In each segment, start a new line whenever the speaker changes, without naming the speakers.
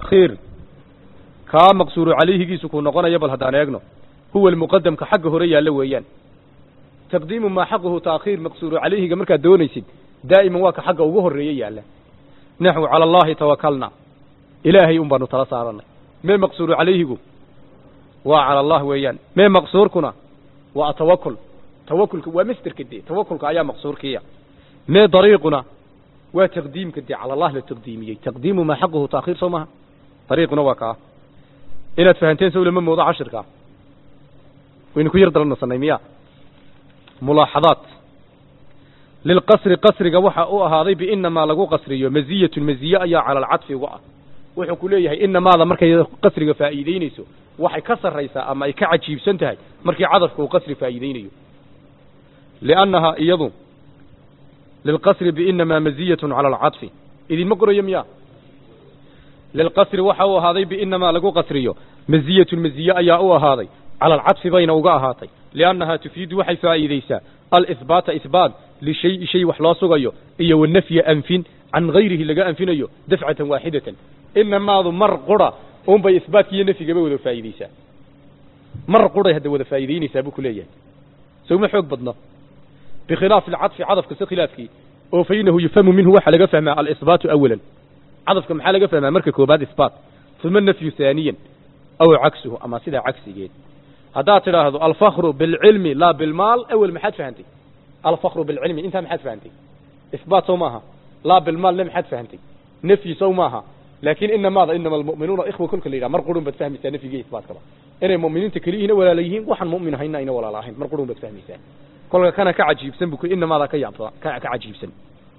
taakhiir kaa maqsuuru calayhigiisu kuu noqonayo bal haddaan eegno huwa almuqadamka xagga hore yaallo weeyaan taqdiimu maa xaquhu taakhiir maqsuuru calayhiga markaad doonaysid daa'iman waa ka xagga ugu horreeye yaalla naxwu cala allahi tawakalna ilaahay un baanu tala saaranay mee maqsuuru calayhigu waa cala allah weeyaan mee maqsuurkuna waa atawakul tawakulka waa masderka dee tawakulka ayaa maqsuurkiiya mee dariiquna waa taqdiimka dee cala allah la taqdiimiyey taqdiimu maa xaquhu taakhiir soo maha dariiquna waa kaa inaad fahanteen sow lama moodo cashirkaa waynu ku yar dalanasanay miya mulaaxadaat lilqasri qasriga waxa u ahaaday biinamaa lagu qasriyo maziyatun maziye ayaa cala alcadfi uga ah wuxuu ku leeyahay inamaada markay qasriga faa'iideynayso waxay ka sarraysaa ama ay ka cajiibsan tahay markii cadafka uu qasri faa'iideynayo liannahaa iyadu lilqasri biinamaa maziyatun cala alcadfi idinma qorayo miya lilqasri waxa u ahaaday biinamaa lagu qasriyo maziyatun maziye ayaa u ahaaday cala alcadfi bayna uga ahaatay liannahaa tufiidu waxay faa'iideysaa alihbaata ihbaat lishayi shay wax loo sugayo iyo wanafya anfin can gayrihi laga anfinayo dafcatan waaxidatan inamaadu mar qura unbay ihbaatka iyo nafyigaba wada faa'iideysaa mar quray hadda wada faa'iideynaysaa buu ku leeyahay sowma xoog badno bikhilaafi alcadfi cadafka si khilaafkii oo fa inahu yufhamu minhu waxaa laga fahmaa alisbaatu awalan cadafka maxaa laga fahmaa marka koobaad isbaat uma nafyu haaniyan aw cagsuhu ama sidaa cagsigeed haddaad tidhaahdo alfakru bilcilmi laa bilmaal awel maxaad fahantay alfakru bilcilmi intaa maxaad fahantay isbaat sow maaha laa bilmaalna maxaad fahantay nafyi sow maaha laakiin inamaada inama almu'minuuna ikhwa kolka la yidhaha mar qurun baad fahmaysaa nafyiga isbaatkaba inay mu'miniinta keliyihiina walaala yihiin waxaan mu'min ahayna ayna walaala ahayn mar qurun baad fahmaysaa kolka kana ka cajiibsan bu inamaada ka yaabsa ka ka cajiibsan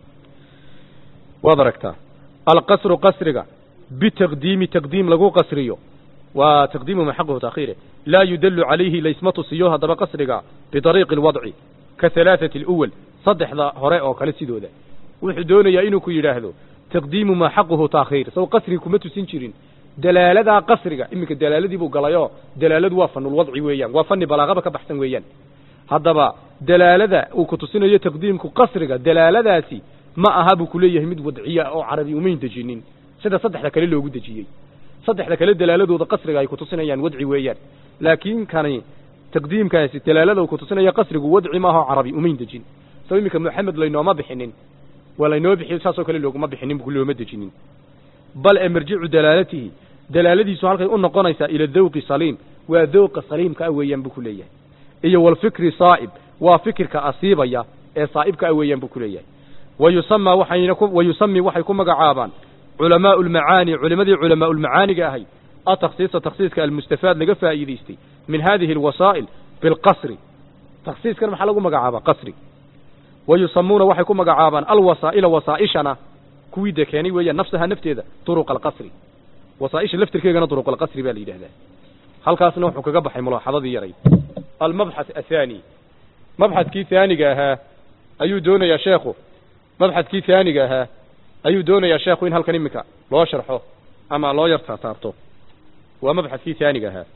waad aragtaa alqasru qasriga bitaqdiimi taqdiim lagu qasriyo waa taqdiimu ma xaquhu taakhiire laa yudallu calayhi laysma tusiyo haddaba qasriga bidariiqi alwadci ka halaathati aluwal saddexda hore oo kale sidooda wuxuu doonayaa inuu ku yidhaahdo taqdiimu maa xaquhu taakhiir saw qasriga kuma tusin jirin dalaaladaa qasriga iminka dalaaladii buu galayoo dalaaladu waa fanulwadci weeyaan waa fani balaaqaba ka baxsan weeyaan haddaba dalaalada uu ku tusinayo taqdiimku qasriga dalaaladaasi ma aha buu ku leeyahay mid wadciya oo carabi umayn dejinin sida saddexda kale loogu dejiyey saddexda kale dalaaladooda qasriga ay kutusinayaan wadci weeyaan laakiin kani taqdiimkaasi dalaalada uu kutusinaya qasrigu wadci maaha oo carabi umayn dejin so iminka moxamed laynooma bixinin waa laynoo bixiyo saasoo kale looguma bixinin bu looma dejinin bal ee marjicu dalaalatihi dalaaladiisu halkay u noqonaysaa ila dawqi saliim waa dawqa saliimka ah weeyaan buu ku leeyahay iyo walfikri saa'ib waa fikirka asiibaya ee saa'ibka ah weeyaan buu ku leeyahay wayusamaa waxayna ku wayusami waxay ku magacaabaan culamaau lmacaani culimadii culamaa ulmacaaniga ahay atakhsiisa takhsiiska almustafaad laga faa'iidaystay min hadihi alwasaa'il bilqasri takhsiiskan maxaa lagu magacaabaa qasri wayusamuuna waxay ku magacaabaan alwasaa'ila wasaa'ishana kuwii dee keenay weeyaan nafsaha nafteeda turuq alqasri wasaa'isha laftirkeegana turuq alqasri baa la yidhahdaa halkaasna wuxuu kaga baxay mulaaxadadii yaray almabxath athaani mabxadkii haaniga ahaa ayuu doonayaa sheekhu mabxadkii haaniga ahaa ayuu doonayaa sheekhu in halkan iminka loo sharxo ama loo yar taataarto waa mabxadkii haaniga ahaa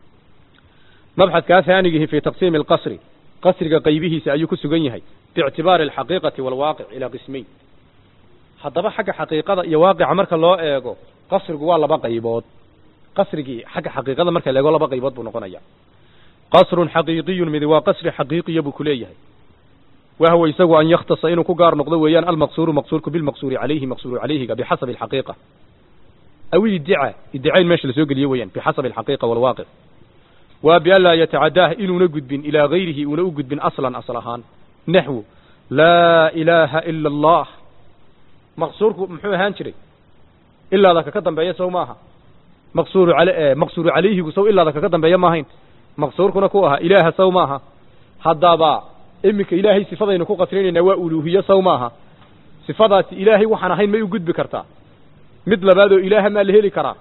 mabxadkaa haanigihi fi taqsiimi alqasri qasriga qaybihiisa ayuu ku sugan yahay biictibaari alxaqiiqati waalwaaqic ilaa qismayn haddaba xagga xaqiiqada iyo waaqica marka loo eego qasrigu waa laba qaybood qasrigii xagga xaqiiqada marka la eego laba qaybood buu noqonaya qasrun xaqiiqiyun mid waa qasri xaqiiqiya buu ku leeyahay wahwa isagu an yakhtasa inuu ku gaar noqdo weeyaan almaqsuuru maqsuurku bilmaqsuuri calayhi maqsuuru calayhiga bixasabi alxaqiiqa aw iddica iddicayn meesha lasoo geliye weeyaan bixasabi alxaqiiqa waalwaaqic waa bian laa yatacadaah inuuna gudbin ilaa gayrihi uuna u gudbin aslan asal ahaan naxwu laa ilaaha ila allah maqsuurku muxuu ahaan jiray ilaada kaka dambeeya sow maaha maqsuuru al maqsuuru calayhigu sow ilaada kaka dambeeya maahayn maqsuurkuna ku ahaa ilaaha sow maaha haddaba iminka ilaahay sifadaynu ku qasrinaynaa waa uluuhiye sow maaha sifadaasi ilaahay waxaan ahayn may u gudbi kartaa mid labaadoo ilaaha maa la heli karaa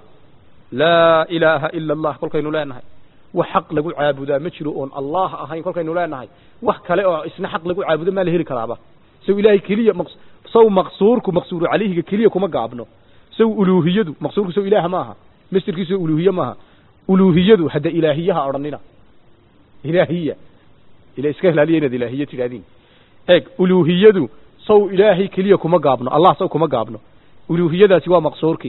laa ilaaha ila allah kolkaynu leenahay wax xaq lagu caabudaa ma jiro oon allah ahayn kolkaynu leenahay wax kale oo isna xaq lagu caabudo maa la heli karaaba sow ilaahay keliya sow maqsuurku maqsuuru calayhiga keliya kuma gaabno sow uluuhiyadu maqsuurku sow ilaah maaha mastirkiiso uluuhiye maaha uluuhiyadu hadda ilaahiyaha odhanina ilaahiya ila iska ilaaliya inaad ilaahiye tidhahdiin eeg uluuhiyadu sow ilaahay keliya kuma gaabno allah sow kuma gaabno uluuhiyadaasi waa maqsuurkii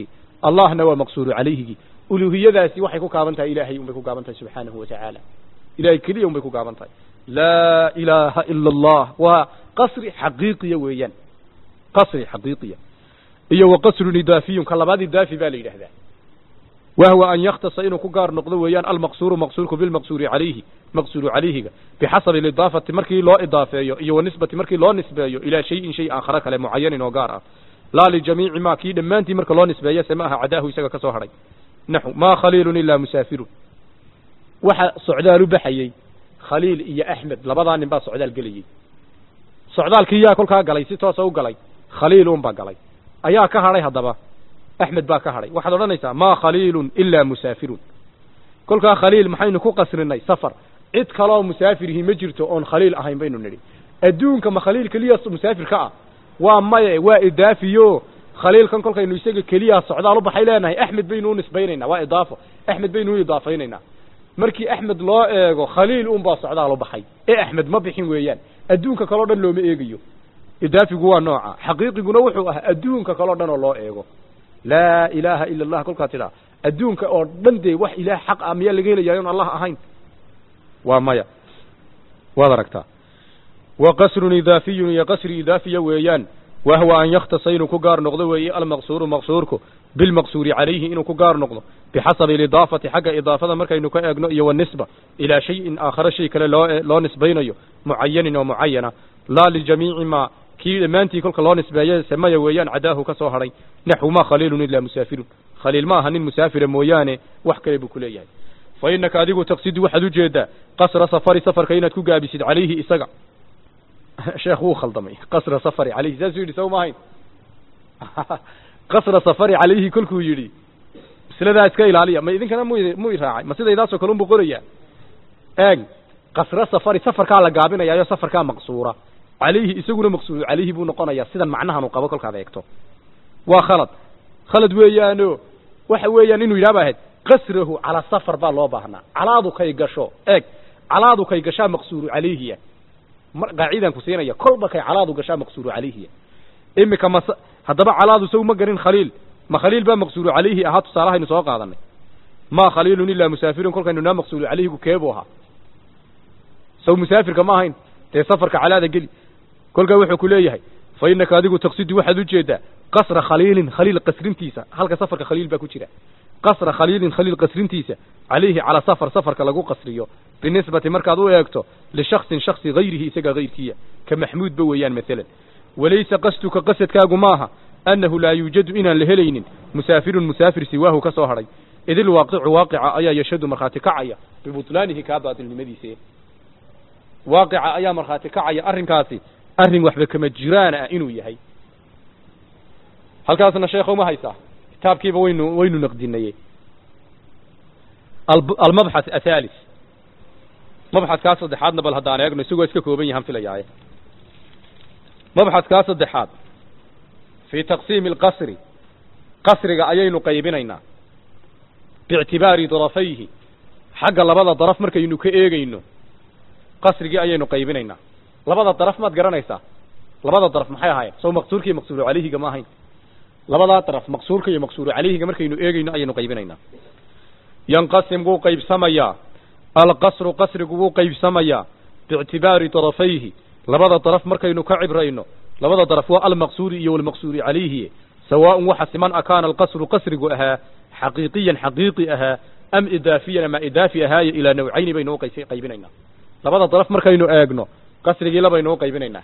allahna waa maqsuuru calayhigii uluhiyadaasi waxay ku gaaban tahay ilaahay unbay ku gaaban tahay subxaanahu watacaala ilahay keliya unbay ku gaaban tahay laa ilaaha ila allah waa qasri xaqiiqiya weeyaan qasri xaqiiqiya iyo wa qasrun idaafiyun ka labaad idaafi baa la yidhaahdaa wahwa an yakhtasa inuu ku gaar noqdo weeyaan almaqsuuru maqsuurku bilmaqsuuri calayhi maqsuuru calayhiga bixasabi alidaafati markii loo idaafeeyo iyo wanisbati markii loo nisbeeyo ilaa shayin shay aakhara kale mucayanin oo gaar ah laa lijamiici ma kii dhammaantii marka loo nisbeeyo se ma aha cadaahu isaga ka soo hadhay naxu maa khaliilun ilaa musaafirun waxa socdaal u baxayey khaliil iyo axmed labadaa nin baa socdaal gelayey socdaalkii yaa kolkaa galay si toosa u galay khaliil unbaa galay ayaa ka hadhay haddaba axmed baa ka hadhay waxaad odhanaysaa maa khaliilun ilaa musaafirun kolkaa khaliil maxaynu ku qasrinay safar cid kaloo musaafirihi ma jirto oon khaliil ahayn baynu nidhi adduunka ma khaliil keliya musaafir ka ah waa maye waa idaafiyo khaliilkan kolkaynu isaga keliya socdaal u baxay leenahay axmed baynu u nisbaynaynaa waa idaafo axmed baynu u idaafaynaynaa markii axmed loo eego khaliil unbaa socdaal u baxay ee axmed ma bixin weeyaan adduunka kaleo dhan looma eegayo idaafigu waa nooca xaqiiqiguna wuxuu ahaa adduunka kaleo dhan oo loo eego laa ilaaha ila allah kolkaa tidhaa adduunka oo dhan dee wax ilaah xaq ah miyaa laga helayaa on allah ahayn waa maya waad aragtaa wa qasrun idaafiyun iyo qasri idaafiya weeyaan wahwa an yakhtasa inuu ku gaar noqdo weeye almaqsuuru maqsuurku bilmaqsuuri calayhi inuu ku gaar noqdo bixasabi alidaafati xagga idaafada markaynu ka eegno iyo wanisba ilaa shayin aakhare shay kale loo loo nisbaynayo mucayanin oo mucayana laa lijamiici ma kii dhammaantii kolka loo nisbeeye samaya weeyaan cadaahu ka soo hadhay naxwu ma khaliilun ilaa musaafirun khaliil ma aha nin musaafira mooyaane wax kale buu ku leeyahay fa innaka adigu taqsidu waxaad ujeedaa qasra safari safarka inaad ku gaabisid calayhi isaga sheekh wuu khaldamay qasra safari calayhi saasuu yidhi saw maahayn qasra safari calayhi kolkuu yidhi masladaa iska ilaaliya ma idinkana mu mu i raacay ma sidaydaasoo kale unbu qorayaa eeg qasra safari safarkaa la gaabinayaayo safarkaa maqsuura calayhi isaguna maqsuuru calayhi buu noqonayaa sidan macnahan uu qabo kolkaad eegto waa khalad khalad weeyaano waxa weeyaan inuu yidhah ba ahayd qasrahu calaa safar baa loo baahnaa calaadu kay gasho eeg calaadu kay gashaa maqsuuru calayhiya qaacidan ku siinaya kolba kay calaadu gashaa maqsuuru calayhiya imika mas haddaba calaadu saw ma garin khaliil ma khaliil baa maqsuuru calayhi ahaa tusaalahaynu soo qaadanay ma khaliilun ilaa musaafirun kolkaynu naa maqsuuru calayhigu keebuu ahaa saw musaafirka ma ahayn dee safarka calaada geli kolkaa wuxuu ku leeyahay fa innaka adigu taqsidu waxaad ujeedaa qasra khaliilin khaliil qasrintiisa halka safarka khaliil baa ku jira qasra khaliilin khaliil qasrintiisa calayhi calaa safar safarka lagu qasriyo binisbati markaad u eegto lishaksin shaksi hayrihi isaga hayrkiya ka maxmuudba weeyaan maalan walaysa qasduka qasadkaagu maaha annahu laa yuujadu inaan la helaynin musaafirun musaafir siwaahu ka soo hadhay idil waaqicu waaqica ayaa yashadu markhaati kacaya bibutlaanihi kaa baatilnimadiise waaqica ayaa markhaati kacaya arrinkaasi arrin waxba kama jiraan ah inuu yahay halkaasna sheekho ma haysaa kitaabkiiba waynu waynu naqdinayey almabxath athalis mabxadkaa saddexaadna bal haddaan eegno isagoo iska kooban yahaan filayaaye mabxadkaa saddexaad fii taqsiimi alqasri qasriga ayaynu qaybinaynaa biictibaari darafayhi xagga labada daraf markaynu ka eegayno qasrigii ayaynu qaybinaynaa labada daraf maad garanaysaa labada daraf maxay ahaayeen sow maqsuurka iyo maqsuuru calayhiga ma ahayn labadaa daraf maqsuurka iyo maqsuuru calayhiga markaynu eegayno ayaynu qaybinaynaa yanqasim wuu qaybsamayaa alqasru qasrigu wuu qaybsamayaa biictibaari darafayhi labada daraf markaynu ka cibrayno labada daraf waa almaqsuuri iyo walmaqsuuri calayhi sawaaءun waxa siman akaana alqasru qasrigu ahaa xaqiiqiyan xaqiiqi ahaa am idaafiyan ama idaafi ahaaye ilaa nawcayni baynu u qaybinaynaa labada daraf markaynu eegno qasrigii labaynu u qaybinaynaa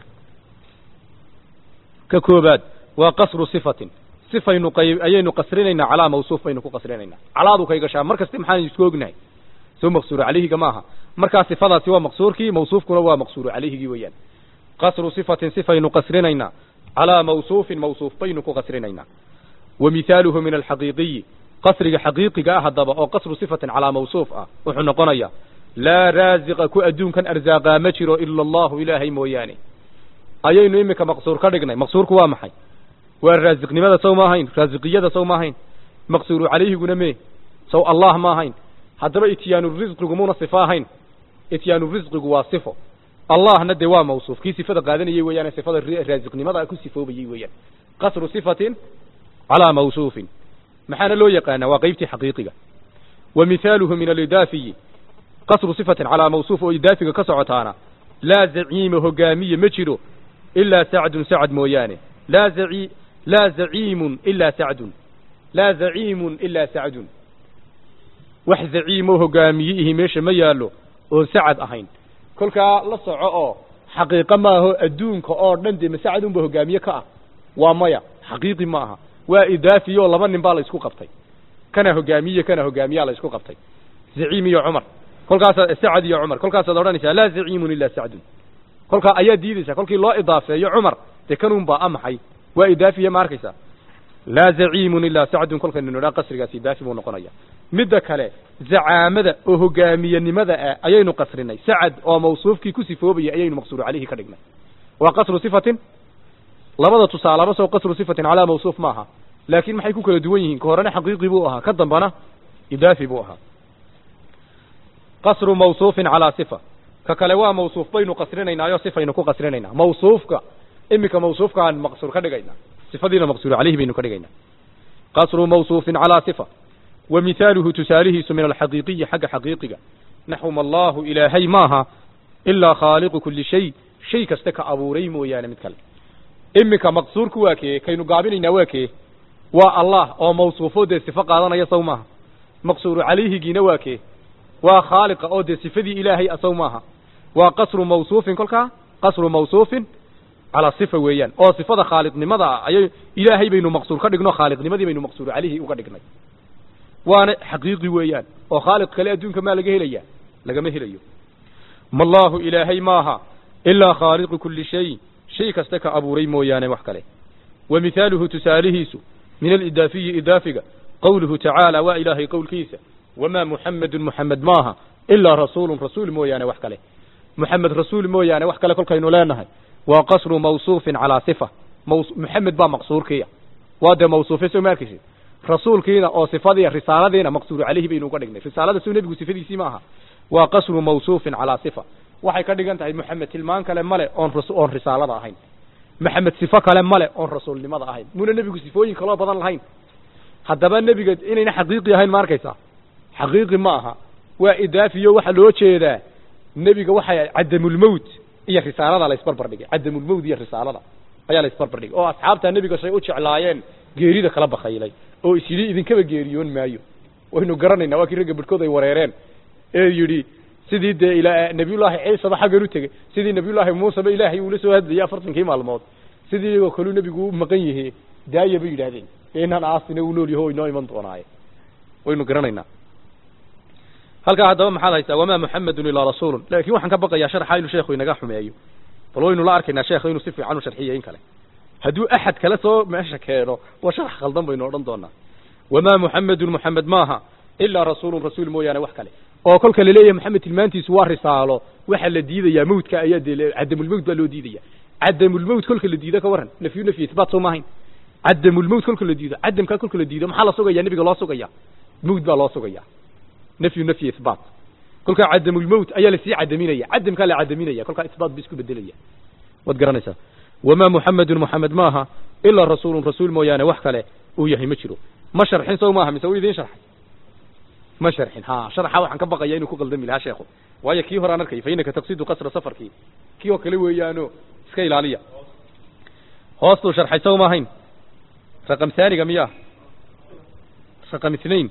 ka koobaad waa qasru sifatin sifaynu qayb ayaynu qasrinaynaa calaa mawsuuf baynu ku qasrinaynaa calaadu kay gashaa mar kasta maxaan isku ognahay soo maqsuuru calayhiga maaha markaa sifadaasi waa maqsuurkii mawsuufkuna waa maqsuuru calayhigii weeyaan qasru sifatin sifaynu qasrinaynaa calaa mawsuufin mawsuuf baynu ku qasrinaynaa wa mihaaluhu min alxaqiiqiyi qasriga xaqiiqiga ah haddaba oo qasru sifatin calaa mawsuuf ah wuxuu noqonayaa laa raasiqa ku adduunkan arsaaqaa ma jiro ila allahu ilaahay mooyaane ayaynu iminka maqsuur ka dhignay maqsuurku waa maxay waa raasiqnimada sow ma ahayn raasiqiyada sow ma ahayn maqsuuru calayhiguna mee sow allah ma ahayn haddaba ityaanu risqigu muna sifo ahayn ityaanu risqigu waa sifo allahna dee waa mawsuuf kii sifada qaadanayay weeyaane sifada raasiqnimada ku sifoobayay weeyaan qasru sifatin calaa mawsuufin maxaana loo yaqaanaa waa qaybtii xaqiiqiga wa mithaaluhu min alidaafiyi qasru sifatin calaa mawsuuf oo idaafiga ka socotaana laa zaciima hogaamiye ma jiro ilaa sacdun sacad mooyaane laa zaci laa zaciimun ilaa sacdun laa zaciimun ilaa sacdun wax zaciimoo hogaamiyiihi meesha ma yaallo oon sacad ahayn kolkaa la soco oo xaqiiqo maaho adduunka oo dhan dee masacad unba hogaamiye ka ah waa maya xaqiiqi ma aha waa idaafi oo laba nin baa la isku qabtay kana hogaamiye kana hogaamiyaa la isku qabtay zaciim iyo cumar kolkaasaa sacad iyo cumar kolkaasaad odhanaysaa laa zaciimun ilaa sacdun kolkaa ayaa diidaysaa kolkii loo idaafeeyo cumar dee kanun baa amaxay waa idaafiye ma arkaysaa laa zaciimun ilaa sacdun kolkaynu nidhaa qasrigaas idaafi buu noqonaya midda kale zacaamada oo hogaamiyenimada ah ayaynu qasrinay sacad oo mawsuufkii ku sifoobaya ayaynu maqsuuru calayhi ka dhignay waa qasru sifatin labada tusaalaba soo qasru sifatin calaa mawsuuf maaha laakiin maxay ku kala duwan yihiin ka horena xaqiiqi buu ahaa ka dambana idaafi buu ahaa qasru mawsuufin calaa sifa ka kale waa mawsuuf baynu qasrinaynaayoo sifaynu ku qasrinaynaa mawsuufka iminka mawsuufkaan maqsuur ka dhigaynaa sifadiina maqsuur calayhi baynu ka dhigaynaa qasru mawsuufin calaa sifa wa mithaaluhu tusaalihiisu min alxaqiiqiyi xagga xaqiiqiga naxwuma allaahu ilaahay maaha ilaa khaaliqu kulli shay shay kasta ka abuuray mooyaane mid kale iminka maqsuurku waa kee kaynu gaabinaynaa waa kee waa allah oo mawsuufo dee sifo qaadanaya saw maaha maqsuuru calayhigiina waa kee waa khaaliqa oo dee sifadii ilaahay asaw maaha waa qasru mawsuufin kolkaa qasru mawsuufin calaa sifa weeyaan oo sifada khaaliqnimada ah ayay ilaahay baynu maqsuur ka dhigno khaaliqnimadii baynu maqsuuru calayhi uga dhignay waana xaqiiqi weeyaan oo khaaliq kale adduunka maa laga helaya lagama helayo mallaahu ilaahay maaha ilaa khaaliqu kulli shay shay kasta ka abuuray mooyaane wax kale wa mithaaluhu tusaalihiisu min alidaafiyi idaafiga qowluhu tacaala waa ilaahay qowlkiisa wamaa muxamedun muxamed maaha ilaa rasuulun rasuul mooyaane wax kale muxamed rasuul mooyaane wax kale kolkaynu leenahay waa qasru mawsuufin calaa sifa muxamed baa maqsuurkiya waa dee mawsuufe soo ma arkaysid rasuulkiina oo sifadii risaaladiina maqsuuru calayhi baynu uga dhignay risaalada soo nebigu sifadiisii ma aha waa qasru mawsuufin calaa sifa waxay ka dhigan tahay moxamed tilmaan kale male oon oon risaalada ahayn maxamed sifo kale male oon rasuulnimada ahayn muna nebigu sifooyin kaloo badan lahayn haddaba nebiga inayna xaqiiqi ahayn ma arkaysaa xaqiiqi ma aha waa idaafiyo waxaa loo jeedaa nebiga waxay cadamulmowt iyo risaalada la isbarbar dhigay cadamulmowt iyo risaalada ayaa la isbarbar dhigay oo asxaabtaa nebiga shay u jeclaayeen geerida kala bakaylay oo is yidhi idinkaba geeriyoon maayo waynu garanaynaa waa kii ragga bidhkood ay wareereen ee yidhi sidii dee ila nabiyullaahi ciisaba xaggan u tegey sidii nabiyullaahi muuseba ilaahay uula soo hadlayay afartankii maalmood sidii iyagoo kaluu nebigu u maqan yahe daaya bay yidhahdeen dee inaan aasina uu nool yaho inoo iman doonaaye waynu garanaynaa halkaa haddaba maxaad haysaa wamaa muxamedun ilaa rasuulun laakiin waxaan ka baqayaa sharxa inuu sheekhu inaga xumeeyo bal waynu la arkaynaa sheekha inuu si fiican u sharxiyo in kale hadduu axad kale soo meesha keeno waa sharax khaldan baynu odhan doonaa wamaa muxamedun muxamed maaha ilaa rasuulun rasuul mooyaane wax kale oo kolka laleeyahay maxamed tilmaantiisu waa risaalo waxaa la diidayaa mawdka ayaa dee cadamulmawt baa loo diidaya cadamulmawt kolka la diido ka warran nafyu nafyi isbaat soo maahayn cadamulmawt kolka la diido cadamkaa kolka la diido maxaa la sugaya nebiga loo sugaya mawt baa loo sugaya nafyu nafyi isbaat kolkaa cadamulmawt ayaa lasii cadaminaya cadamkaa la cadaminaya kolkaa isbaat ba isku bedelaya waad garanaysaa wamaa muxamedun muxamed maaha ilaa rasuulun rasuul mooyaane wax kale uu yahay ma jiro ma sharxin sow maaha mise u idiin sharxay ma sharxin ha sharxa waxaan ka baqaya inuu ku qaldami lahaa sheekhu waayo kii horaan arkay fa inaka taqsidu qasra safarkii kii oo kale weeyaano iska ilaaliya hoostuu sharxay sow maahayn raqam haaniga miya raqam ithnain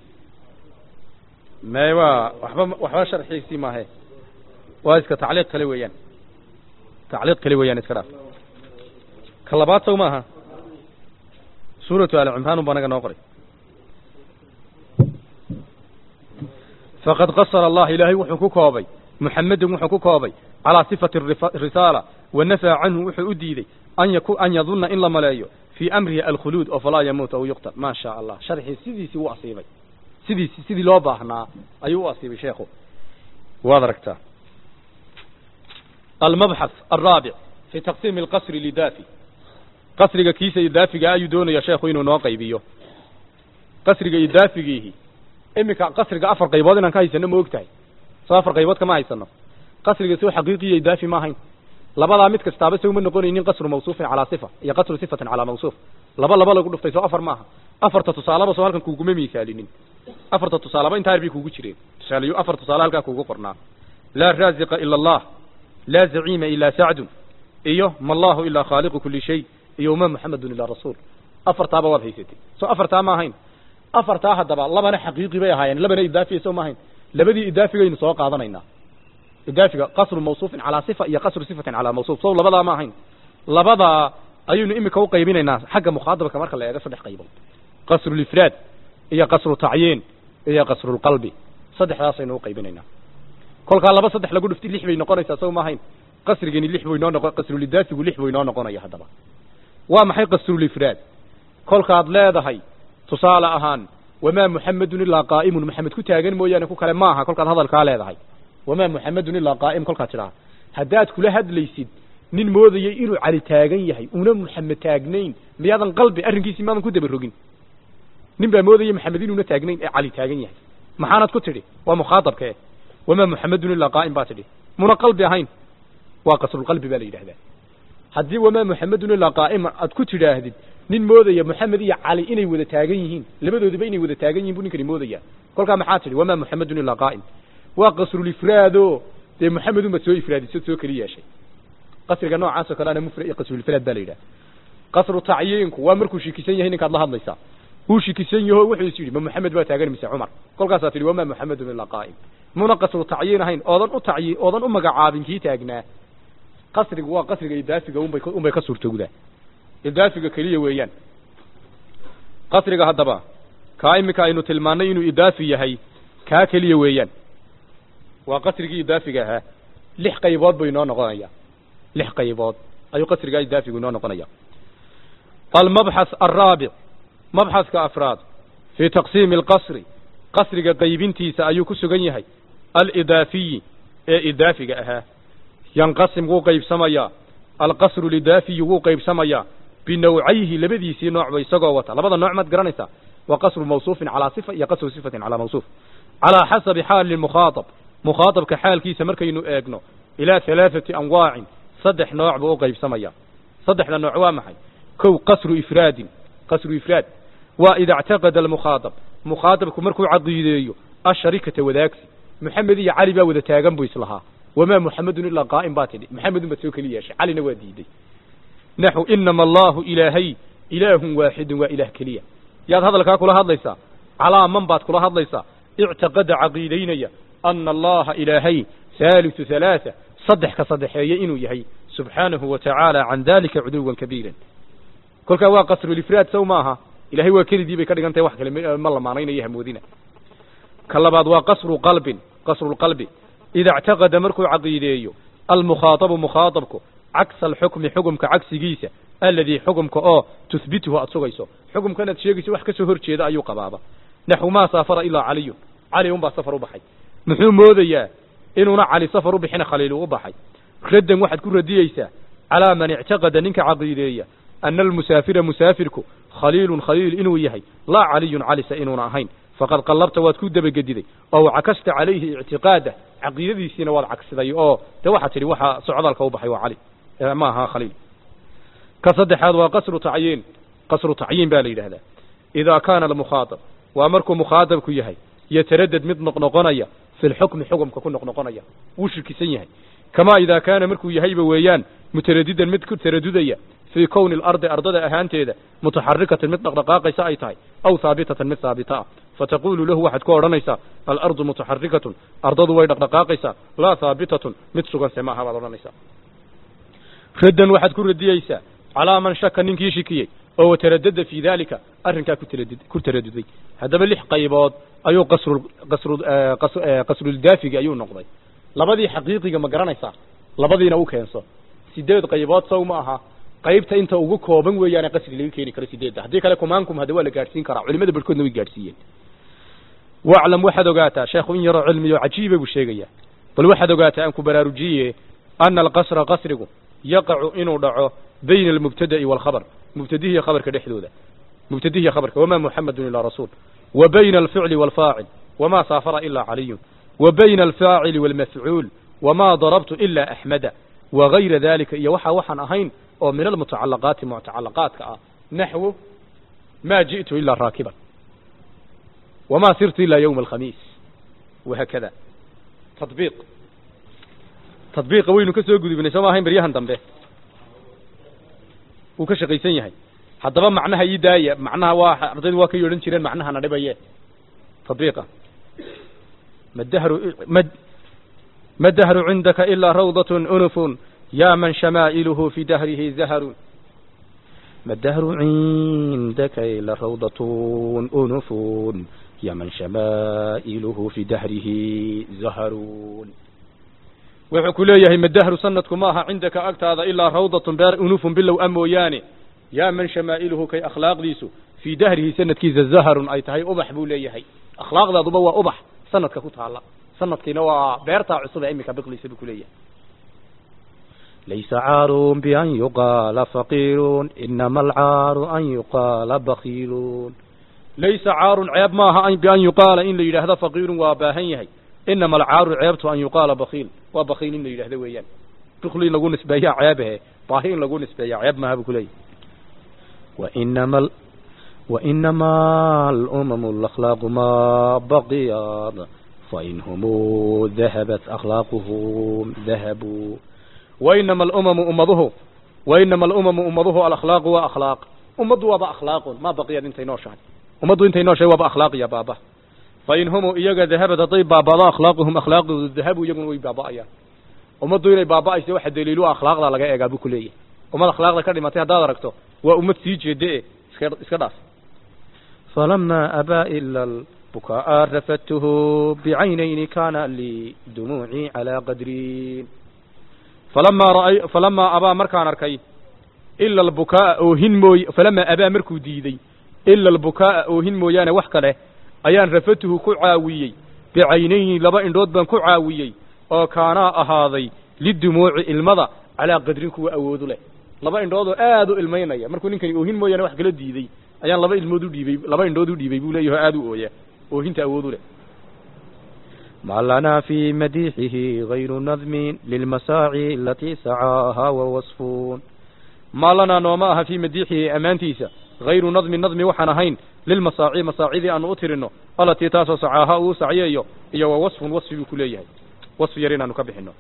me waa waxba waxba sharxiisii maahe waa iska tacliiq kale weeyaan tacliiq kale weeyaan iska dhaaf ka labaad sow maaha suuratu ali cimraan un baa naga noo qoray faqad qasara allah ilaahay wuxuu ku koobay muxamedun wuxuu ku koobay calaa sifati risaala wa nafaa canhu wuxuu u diiday an yaku an yadunna in la maleeyo fii amrihi alkhuluud oo falaa yamuut aw yuqtal maa sha allah sharxii sidiisii u asiibay sidiisi sidii loo baahnaa ayuu u asiibay sheekhu waad aragtaa almabxath alraabic fi taqsiimi alqasri lidaafi qasriga kiisa idaafiga ayuu doonaya sheekhu inuu noo qaybiyo qasriga idaafigiihi iminka qasriga afar qaybood inaan ka haysano ma og tahay soo afar qaybood kama haysano qasriga soo xaqiiqiya idaafi ma ahayn labadaa mid kastaaba se uma noqonaynin qasru mawsuufin calaa sifa iyo qasru sifatin calaa mawsuuf laba laba lagu dhuftay soo afar maaha afarta tusaalaba soo halkan kuuguma miisaalinin afarta tusaalaba intaa yar bay kuugu jireen tusaaleyo afar tusaale halkaa kuugu qornaa laa raaziqa ila allah laa zaciima ilaa sacdun iyo ma allahu ilaa khaaliqu kuli shay iyo ma muxamedun ilaa rasuul afartaaba waad haysatay soo afartaa ma ahayn afartaa haddaba labana xaqiiqi bay ahaayeen labana idaafiya soo ma ahayn labadii idaafigaynu soo qaadanaynaa idaafiga qasru mawsuufin calaa sifa iyo qasru sifatin calaa mawsuuf sow labadaa ma ahayn labadaa ayaynu imika u qaybinaynaa xagga mukhaadabka marka la eego saddex qaybood qasrulifraad iyo qasru tacyiin iyo qasrulqalbi saddexdaasaynu u qaybinaynaa kolkaa laba saddex lagu dhuftay lix bay noqonaysaa sow ma ahayn qasrigani lix buu inoo noqo qasrulidaafigu lix buu inoo noqonaya haddaba waa maxay qasrulifraad kolkaad leedahay tusaale ahaan wamaa muxamedun ilaa qaa'imun maxamed ku taagan mooyaane ku kale maaha kolkaad hadalkaa leedahay wamaa muxamedun ilaa qaa'im kolkaad tidhaha haddaad kula hadlaysid nin moodayay inuu cali taagan yahay una muxamed taagnayn miyaadan qalbi arrinkiisii maadan ku dabarogin nin baa moodaya maxamed inuuna taagnayn ee cali taagan yahay maxaanad ku tidhi waa mukhaadabkee wamaa muxamedun ilaa qaa'im baa tidhi muna qalbi ahayn waa qasrulqalbi baa la yidhahdaa haddii wamaa muxamedun ilaa qaa'ima aad ku tidhaahdid nin moodaya moxamed iyo cali inay wada taagan yihiin labadoodiba inay wada taagan yihin bu ninkani moodaya kolkaa maxaa tidhi wamaa muxamedun ilaa qaa'im waa qasrulifraado dee moxamedun baad soo ifraadisad soo keli yeeshay qasriga noocaasoo kale ana mufrad iyo qasrulifraad baa la yidhaha qasru tacyiinku waa markuu shikisan yahay ninkaad la hadlaysaa uu shikisan yaho wuxuu is yidhi ma moxamed baa taagan mise cumar kolkaasaa tidhi wamaa moxamedun ilaa qaa'im muna qasru tacyiin ahayn oodan u tacyiin oodan u magacaabin kii taagnaa qasrigu waa qasriga idaafiga unbay unbay ka suurtowdaa idaafiga keliya weeyaan qasriga haddaba kaa iminka aynu tilmaannay inuu idaafi yahay kaa keliya weeyaan waa qasrigii idaafiga ahaa lix qaybood buu inoo noqonaya lix qaybood ayuu qasrigaa idaafigu inoo noqonaya almabxath alraabic mabxathka afraad fii taqsiimi alqasri qasriga qaybintiisa ayuu ku sugan yahay alidaafiyi ee idaafiga ahaa yanqasim wuu qaybsamayaa alqasru lidaafiyi wuu qaybsamayaa binawcayhi labadiisii noocba isagoo wata labada nooc maad garanaysaa waa qasru mawsuufin calaa sifa iyo qasru sifatin calaa mawsuuf calaa xasabi xaali mukhaatab mukhaatabka xaalkiisa markaynu eegno ilaa halaaثati anwaacin saddex nooc buu u qaybsamaya saddexda nooc waa maxay kow qasru ifraadin qasru ifraad waa ida اctaqada almukhaatab mukhaatabku markuu caqiideeyo asharikata wadaagsi moxamed iyo cali baa wada taagan buu islahaa wamaa muxamedun ilaa qaa'im baa tidhi maxamedun baad soo keli yeeshay calina waa diiday naxu inama allahu ilaahay ilaahun waaxidun waa ilaah keliya yaad hadalkaa kula hadlaysaa calaa man baad kula hadlaysaa ictiqada caqiidaynaya ana allaha ilaahay haaliثu halaaa saddex ka saddexeeye inuu yahay subxaanahu wa tacaala can dalika cuduwan kabiiran kolkaa waa qasrulifraad sow maaha ilahay waa kelidii bay ka dhigan tahay wax kale ma lamaanaynayo hamoodina ka labaad waa qasru qalbin qasrulqalbi ida اctaqada markuu caqiideeyo almukhaatabu mukhaatabku cagsa alxukmi xukumka cagsigiisa aladii xukumka oo tuhbituhu aad sugayso xukumkan aad sheegayso wax ka soo hor jeeda ayuu qabaaba naxu maa saafara ilaa caliyun cali unbaa safar u baxay muxuu moodayaa inuuna cali safar u bixina khaliil uu u baxay raddan waxaad ku radiyeysaa calaa man ictaqada ninka caqiideeya ana almusaafira musaafirku khaliilun khaliil inuu yahay laa caliyun calise inuuna ahayn faqad qallabta waad ku dabagediday oo cakasta calayhi ictiqaadah caqiidadiisiina waad cagsiday oo de waxaad tidhi waxaa socdaalka u baxay waa cali ma aha khaliil ka saddexaad waa qasru tacyiin qasru tacyiin baa la yidhahdaa idaa kaana almukhaatab waa markuu mukhaatabku yahay yataradad mid noqnoqonaya fi lxukmi xukumka ku noqnoqonaya wuu shirkisan yahay kamaa idaa kaana markuu yahayba weeyaan mutaradidan mid ku taradudaya fii kowni alardi ardada ahaanteeda mutaxarikatan mid dhaqdhaqaaqaysa ay tahay aw haabitatan mid haabita ah fataqulu lahu waxaad ku odhanaysaa alardu mutaxarikatun ardadu way dhaqdhaqaaqaysaa laa haabitatun mid suganse maaha baad odhanaysaa raddan waxaad ku radiyeysaa calaa man shaka ninkii shikiyey oo wataradada fii daalika arrinkaa ku taradud ku taraduday haddaba lix qaybood ayuu qasru qasru qasruldaafiga ayuu noqday labadii xaqiiqiga ma garanaysaa labadiina u keenso sideed qaybood sow ma aha qaybta inta ugu kooban weeyaane qasri laga keeni karo sideedda haddii kale kumaankum hadda waa la gaadhsiin karaa culimada barhkoodna way gaadhsiiyeen waclam waxaad ogaataa sheekhu in yaroo cilmiyo cajiiba buu sheegaya bal waxaad ogaataa aan ku baraarujiye ana alqasra qasrigu yaqacu inuu dhaco bayna almubtada'i waalkhabar mubtadihiiyo khabarka dhexdooda mubtadihiiyo khabarka wamaa muxamedun ilaa rasuul wa bayna alficli waalfaacil wamaa saafara ilaa caliyun wa bayna alfaacili waalmafcuul wamaa darabtu ilaa axmeda wagayra dalika iyo waxaa waxaan ahayn oo min almutacalaqaati mutacalaqaadka ah naxwu ma ji'tu ilaa raakiban wamaa sirtu ilaa yowma alkhamiis wahakada tadbiiq tadbiiqa waynu ka soo gudubnay soo ma ahayn beryahan dambe wuu ka shaqaysan yahay haddaba macnaha ii daaya macnaha waa ardaydu waa ka yeedhan jireen macnaha na dhibaye tadbiiqa madahru mad ma dahru cindaka ilaa rawdatun unufun yaa man shamaa'iluhu fi dahrihi zaharun ما الدهر عندك إلا روضة أنف يا من شمائله في دهره زهرون wuxuu ku leeyahay madahru sanadku maaha cindaka agtaada ilaa rawdatun beer unufun bilow a mooyaane yaa man shamaa'iluhu kay akhlaaqdiisu fii dahrihi sanadkiisa zaharun ay tahay ubax buu leeyahay akhlaaqdaaduba waa ubax sanadka ku taala sanadkiina waa beertaa cusub ee iminka biqliisa buu ku leeyahay ليس عار بأن يقال فقير إنما العار أن يقال بخيل ليس عار عيب ماها بأن يقال إن ليله هذا فقير وباهن يهي إنما العار عيبته أن يقال بخيل وبخيل إن ليله هذا ويان بخيل لقول نسبيا عيبه باهين لقول نسبيا عيب ما بكلي وإنما ال... وإنما الأمم الأخلاق ما بقيت فإنهم ذهبت أخلاقهم ذهبوا وإنما الأمم أمضه وإنما الأمم أمضه الأخلاق وأخلاق أمض وبا أخلاق ما بقي انت نوشان أمض انت نوشان وبا أخلاق يا بابا فإن هم إيجا ذهبت طيب بابا أخلاقهم أخلاق الذهب يجون وي بابا أيا أمض إلي بابا إيش واحد دليلو أخلاق لا لقى إيجابو كلية وما الأخلاق ذا كلمة هذا دركته وأمت سيج دي إسكداس فلما أبى إلا البكاء رفدته بعينين كان لدموعي على قدرين falamaa raay falamaa abaa markaan arkay ila albukaa'a oohin mooy falamaa abaa markuu diidey ila albukaa'a oohin mooyaane wax kale ayaan rafatuhu ku caawiyey bicaynayni laba indhood baan ku caawiyey oo kaanaa ahaaday lidumuuci ilmada calaa qadrin kuwa awoodu leh laba indhood oo aad u ilmaynaya markuu ninkani oohin mooyaane wax kala diidey ayaan laba ilmood u dhiibey laba indhood u dhiibey buu leeyaho aad u ooya oohinta awoodu leh ما لنا في مديحه غير نظم للمساعي التي سعاها ووصفون ما لنا نوماها في مديحه أمانتيسا غير نظم نظم وحنهين للمساعي مساعي أن أترنه التي تاسو سعاها وسعيه إيا ووصف وصف بكليه وصف يرينا نكبحنه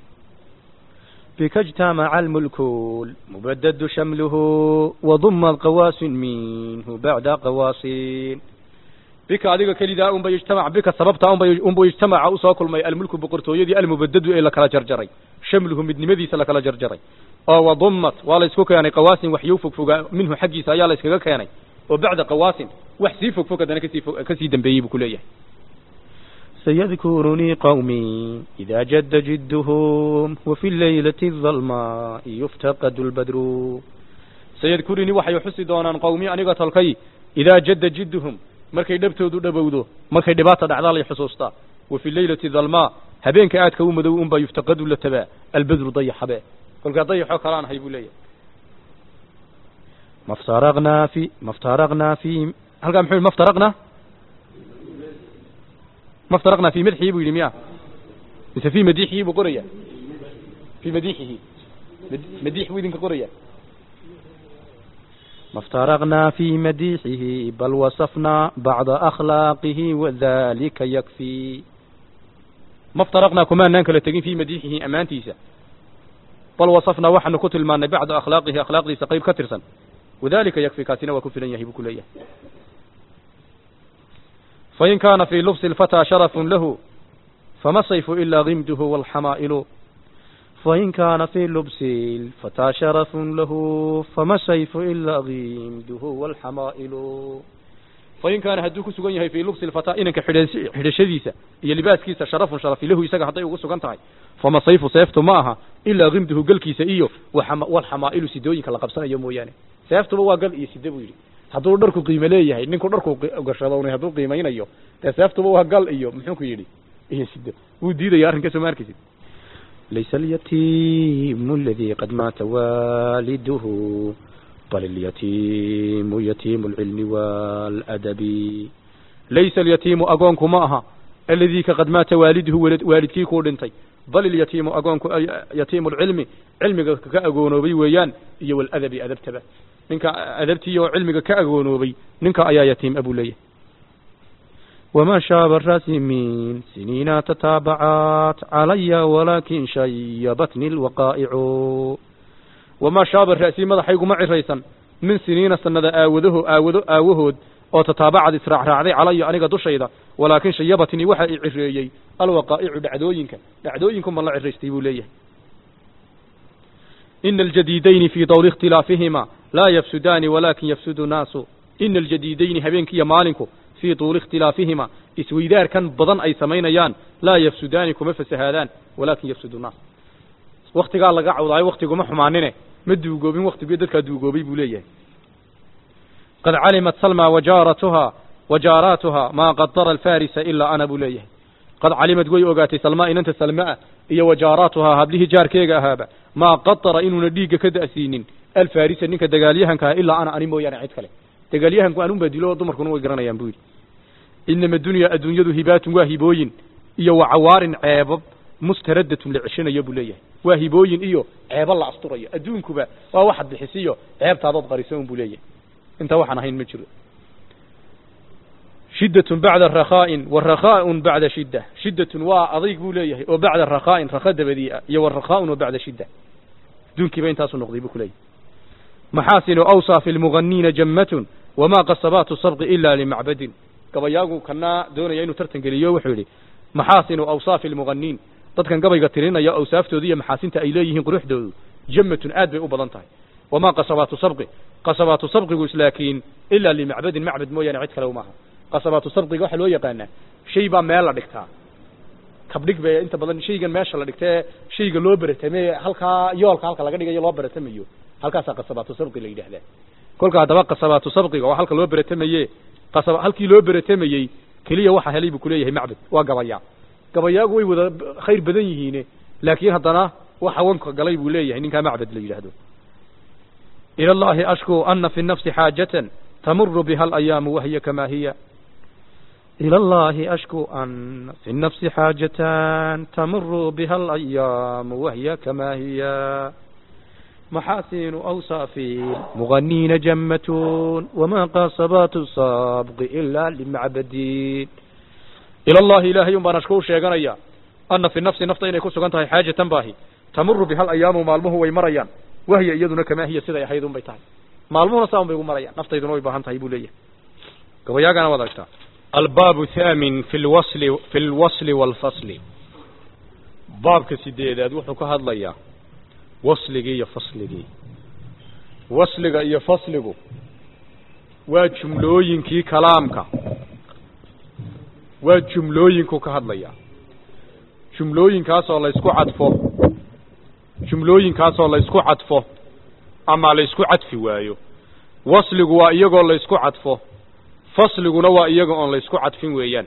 بك اجتمع الملك مبدد شمله وضم القواس منه بعد قواسين bika adiga kelidaa unba ijtamac bika sababtaa unba unbu ijtamaca usoo kulmay almulku boqortooyadii almubadadu ee lakala jarjaray shamluhu midnimadiisa lakala jarjaray oo wadummat waa la isku keenay qawaasin waxyuu fogfogaa minhu xaggiisa ayaa la iskaga keenay oo bacda qawaasin wax sii fogfog haddana kasii kasii dambeeyey buu ku leeyahay سيذكرني قومي إذا جد جدهم وفي الليلة الظلماء يفتقد البدر سيذكرني وحي حسي دونان قومي أنيقة تلقي إذا جد جدهم markay dhabtoodu dhabowdo markay dhibaata dhacdaa lay xusuustaa wa fi leylati dalmaa habeenka aadka u madow unbaa yuftaqadu la tabaa albadru dayaxabe kolkaa dayaxoo kalaan ahay buu leeyahay maftaraqnaa fi maftaraqnaa fi halkaa muxuu maftaraqnaa maftaraqnaa fi madxihi buu yidhi miya mise fi madiixihi buu qoraya fi madiixihi madiix buu idinka qoraya ما افترقنا في مديحه بل وصفنا بعض أخلاقه وذلك يكفي ما افترقنا كما ننك لتقين في مديحه أمانتيسا بل وصفنا وحن كتل ما بعض أخلاقه أخلاقه سقيب كترسا وذلك يكفي كاتنا وكفلا يهب كلية فإن كان في لبس الفتى شرف له فما الصيف إلا غمده والحمائل فإن كان في لبس الفتى شرف له فما السيف إلا غيمده والحمائل فإن كان هدوك سجن يهي في لبس الفتى إنك حدشديسة هي لباس كيسة شرف شرف له يساق حتى يوغو سجن تاي فما السيف سيفته معها إلا غيمده قل كيسة إيو وحما والحمائل سيدوين كلا قبسنا يومو يعني سيفته بوا قل إيه سيدو يري hadduu dharku qiimo leeyahay ninku dharku gashadownay hadduu qiimaynayo dee seeftuba waa gal iyo muxuu ku yidhi iyo sido wuu diidaya arrinkaas ma arkaysid ليس اليتيم الذي قد مات والده بل اليتيم يتيم العلم والأدب ليس اليتيم أقونك معها aladii ka qad maata waaliduhu walad waalidkii kuu dhintay bal ilyatiimu agoonku yatiimu lcilmi cilmiga ka agoonoobay weeyaan iyo waladabi adabtaba ninka adabtii oo cilmiga ka agoonoobay ninka ayaa yatiim abuu leeyahay وما شاب الراسمين سنين تتابعات علي ولكن شيبتني الوقائع وما شاب الرأسي مدحيق معي ريسا من سنين سنة آوده آوده آوهود oo tataabacad israacraacday calaya aniga dushayda walaakin shayabatnii waxa i cireeyey alwaqaa'icu dhacdooyinka dhacdooyinku ma la ciraystay buu leeyahay ina aljadiidayni fii dawri ikhtilaafihima laa yafsudaani walaakin yafsudu naasu ina aljadiidayni habeenki iyo maalinku fii tuuli ikhtilaafihima isweydaarkan badan ay samaynayaan laa yafsudaani kuma fasahaadaan walaakin yafsudu naas waktigaa laga cawdaayo waktiguma xumaanine ma duugoobin waktigii dadkaa duugoobay buu leeyahay qad calimat salma wajaaratuha wajaaraatuha maa qadara alfarisa ilaa ana buu leeyahay qad calimad way ogaatay salmaa inanta salmaa iyo wajaaraatuhaa hablihii jaarkeega ahaaba maa qadara inuuna dhiigga ka da'siinin alfarisa ninka dagaalyahankaa ilaa ana ani mooyaane cid kale dagaalyahanku anunbaa dilo oo dumarkuna way garanayaan buu yidhi inama dunya adduunyadu hibaatun waa hibooyin iyo wa cawaarin ceebab mustaradatun la ceshanayo buu leeyahay waa hibooyin iyo ceebo la asturayo adduunkuba waa waxaad bixisiyo ceebtaadood qariso un buu leeyahay intaa waxaan ahayn ma jiro shiddatun bacda rakhaa'in wa rakhaa'un bacda shidda shiddatun waa adayg buu leeyahay oo bacda rakhaa'in rakha dabadii ah iyo wa rakhaa'un oo bacda shidda adduunkiiba intaasu noqday buu ku leeyahay maxaasinu awsaa fi lmuganiina jammatun wamaa qasabaatu sabqi ila limacbadin gabayaagu kana doonaya inuu tartan geliyo wuxuu yidhi maxaasinu awsaafi lmuganiin dadkan gabayga tirinaya awsaaftooda iyo maxaasinta ay leeyihiin quruxdoodu jammatun aad bay u badan tahay wamaa qasabaatu sabqi qasabaatu sabqigu laakiin ilaa limacbadin macbad mooyaane cid kale umaaha qasabaatu sabqiga waxaa loo yaqaanaa shay baa meel la dhigtaa kabdhig bay inta badan shaygan meesha la dhigta ee shayga loo beratame halkaa yoolka halka laga dhigayo loo beratamayo halkaasaa qasabaatu sabqi la yidhahdaa kolka haddaba qasabaatu sabqiga waa halka loo beratamaye qasab halkii loo beratamayey keliya waxa helay buu kuleeyahay macbad waa gabayaa gabayaagu way wada khayr badan yihiine laakiin haddana waxa wanka galay buu leeyahay ninkaa macbad la yidhaahdo إلى الله أشكو أن في النفس حاجة تمر بها الأيام وهي كما هي إلى الله أشكو أن في النفس حاجة تمر بها الأيام وهي كما هي محاسن أوصاف مغنين جمة وما قاصبات الصابق إلا لمعبدين إلى الله إلهي بان أشكو شيئا أن في النفس نفط يكون سكنتها حاجة باهي تمر بها الأيام مالمه ويمريان wahiya iyaduna kamaa hiya siday ahayd un bay tahay maalmuhuna saa un bay ugu marayaan naftayduna way baahan tahay buu leeyahay gabayaagana waad aragtaa albaabu thaamin fi lwasli fi lwasli waalfasli baabka sideedaad wuxuu ka hadlayaa wasligii iyo fasligii wasliga iyo fasligu waa jumlooyinkii kalaamka waa jumlooyinku ka hadlayaa jumlooyinkaasoo laysku cadfo jumlooyinkaasoo laysku cadfo ama laysku cadfi waayo wasligu waa iyagoo laysku cadfo fasliguna waa iyaga oon laysku cadfin weeyaan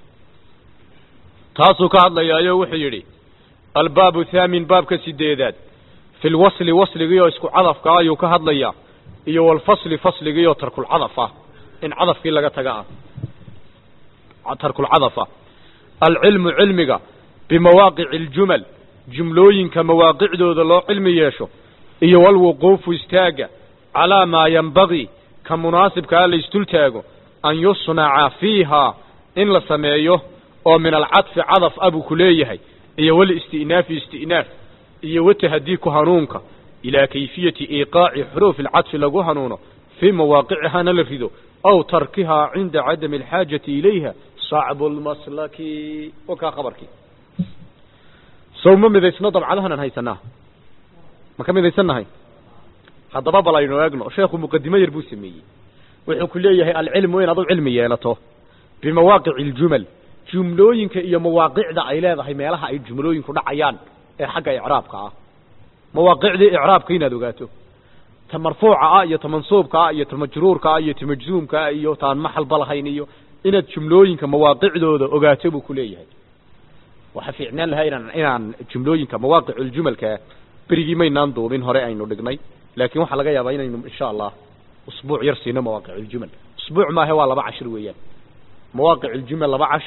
taasuu ka hadlayaayo wuxuu yidhi albaabu thaamin baabka sideedaad fi lwasli wasligii oo isku cadafka ayuu ka hadlayaa iyo walfasli fasligii oo tarkulcadaf ah in cadafkii laga taga ah tarkulcadaf ah alcilmu cilmiga bimawaaqici aljumal jumlooyinka mawaaqicdooda loo cilmi yeesho iyo walwuquufu istaagga calaa maa yembagii ka munaasibkaa la isdultaago an yusnaca fiihaa in la sameeyo oo min alcadfi cadaf ah buu ku leeyahay iyo walisti'naafi isti'naaf iyo watahadiiku hanuunka ilaa kayfiyati iiqaaci xuruufi alcadfi lagu hanuuno fii mawaaqicihana la rido aw tarkihaa cinda cadami alxaajati ilayha sacbu lmaslaki o kaa khabarkii sow ma midaysno dabcadahanan haysanaa ma ka midaysannahay haddaba bal aynu eegno sheekhu muqadimo yar buu sameeyey wuxuu ku leeyahay alcilmu inaad u cilmi yeelato bimawaaqici aljumal jumlooyinka iyo mawaaqicda ay leedahay meelaha ay jumlooyinku dhacayaan ee xagga icraabka ah mawaaqicdii icraabka inaad ogaato ta marfuuca ah iyo ta mansuubka ah iyo ta majruurka ah iyo ta majzuumka ah iyo taan maxalba lahayn iyo inaad jumlooyinka mawaaqicdooda ogaato buu ku leeyahay waxaa fiicnaan lahaa inaan inaan jumlooyinka mawaaqiculjumalka berigii maynaan duubin hore aynu dhignay laakiin waxaa laga yaabaa inaynu insha allah usbuuc yar siino mawaaqiculjumal usbuuc maahe waa laba cashir weeyaan mawaaqiculjumal laba cashir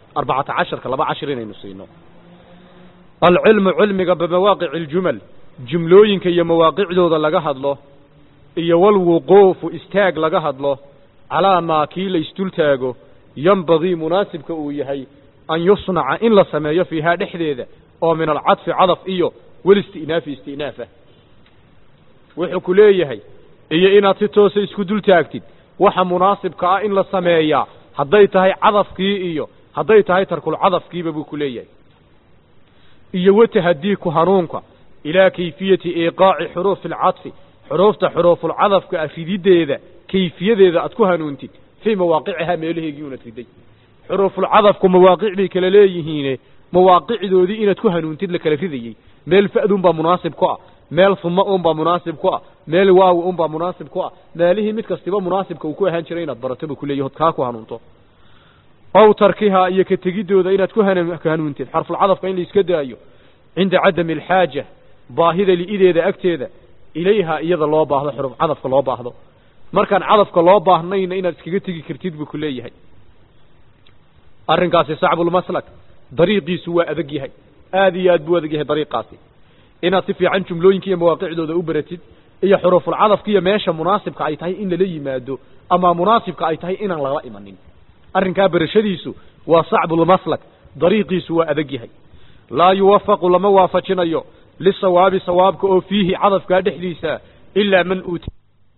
arbacata casharka laba cashir inaynu siino alcilmu cilmiga bimawaaqici aljumal jumlooyinka iyo mawaaqicdooda laga hadlo iyo walwuquufu istaag laga hadlo calaa maa kii la isdul taago yembagii munaasibka uu yahay an yusnaca in la sameeyo fiihaa dhexdeeda oo min alcadfi cadaf iyo welisti'naafi isti'naafa wuxuu ku leeyahay iyo inaad si toosa isku dul taagtid waxa munaasibka ah in la sameeyaa hadday tahay cadafkii iyo hadday tahay tarkulcadafkiiba buu ku leeyahay iyo watahadiiku hanuunka ilaa kayfiyati iiqaaci xuruufi alcadfi xuruufta xuruufulcadafka ah rididdeeda kayfiyadeeda aad ku hanuuntid fii mawaaqicihaa meelaheegii unad riday xuruufulcadafku mawaaqic bay kala leeyihiine mawaaqicdoodii inaad ku hanuuntid la kala ridayey meel fa'duunbaa munaasib ku ah meel huma unbaa munaasib ku ah meel waawi unbaa munaasib ku ah meelihii mid kastiba munaasibka uu ku ahaan jiray inaad barato buu kuleeyahy od kaa ku hanuunto ow tarkihaa iyo ka tegiddooda inaad ku hanuuntid xarfulcadafka in la iska daayo cinda cadami alxaaja baahida li'ideeda agteeda ilayha iyada loo baahdo xuruf cadafka loo baahdo markaan cadafka loo baahnayna inaad iskaga tegi kartid buu ku leeyahay arrinkaasi sacbulmaslak dariiqiisu waa adag yahay aad iyo aad buu adag yahay dariiqaasi inaad si fiican jumlooyinka iyo mawaaqicdooda u baratid iyo xuruufulcadafka iyo meesha munaasibka ay tahay in lala yimaado ama munaasibka ay tahay inaan lala imanin arrinkaa barashadiisu waa sacbulmaslak dariiqiisu waa adag yahay laa yuwafaqu lama waafajinayo lisawaabi sawaabka oo fiihi cadafkaa dhexdiisa ilaa man uuti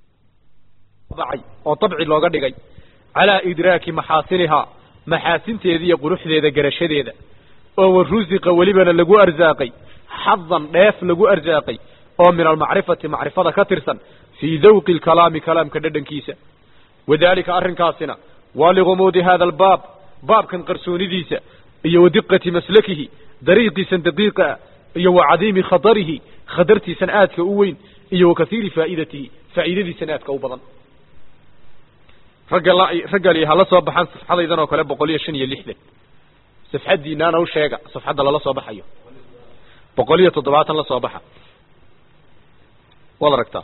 oo dabci looga dhigay calaa idraaki maxaasinihaa maxaasinteeda iyo quruxdeeda garashadeeda oo warusiqa welibana lagu arsaaqay xadan dheef lagu arsaaqay oo min almacrifati macrifada ka tirsan fii dawqi alkalaami kalaamka dhadhankiisa wadaalika arrinkaasina waa ligumuudi hada albaab baabkan qarsoonidiisa iyo wadiqati maslakihi dariiqiisan daqiiqa ah iyo wa cadiimi khatarihi khatartiisan aadka u weyn iyo wa kasiiri faa'idatihi faa'iidadiisan aadka u badan ragga ragga li hala soo baxaan safxadaydan oo kale boqol iyo shan iyo lixdan safxaddiinaana u sheega safxadda lala soo baxayo boqol iyo toddobaatan la soo baxa waad aragtaa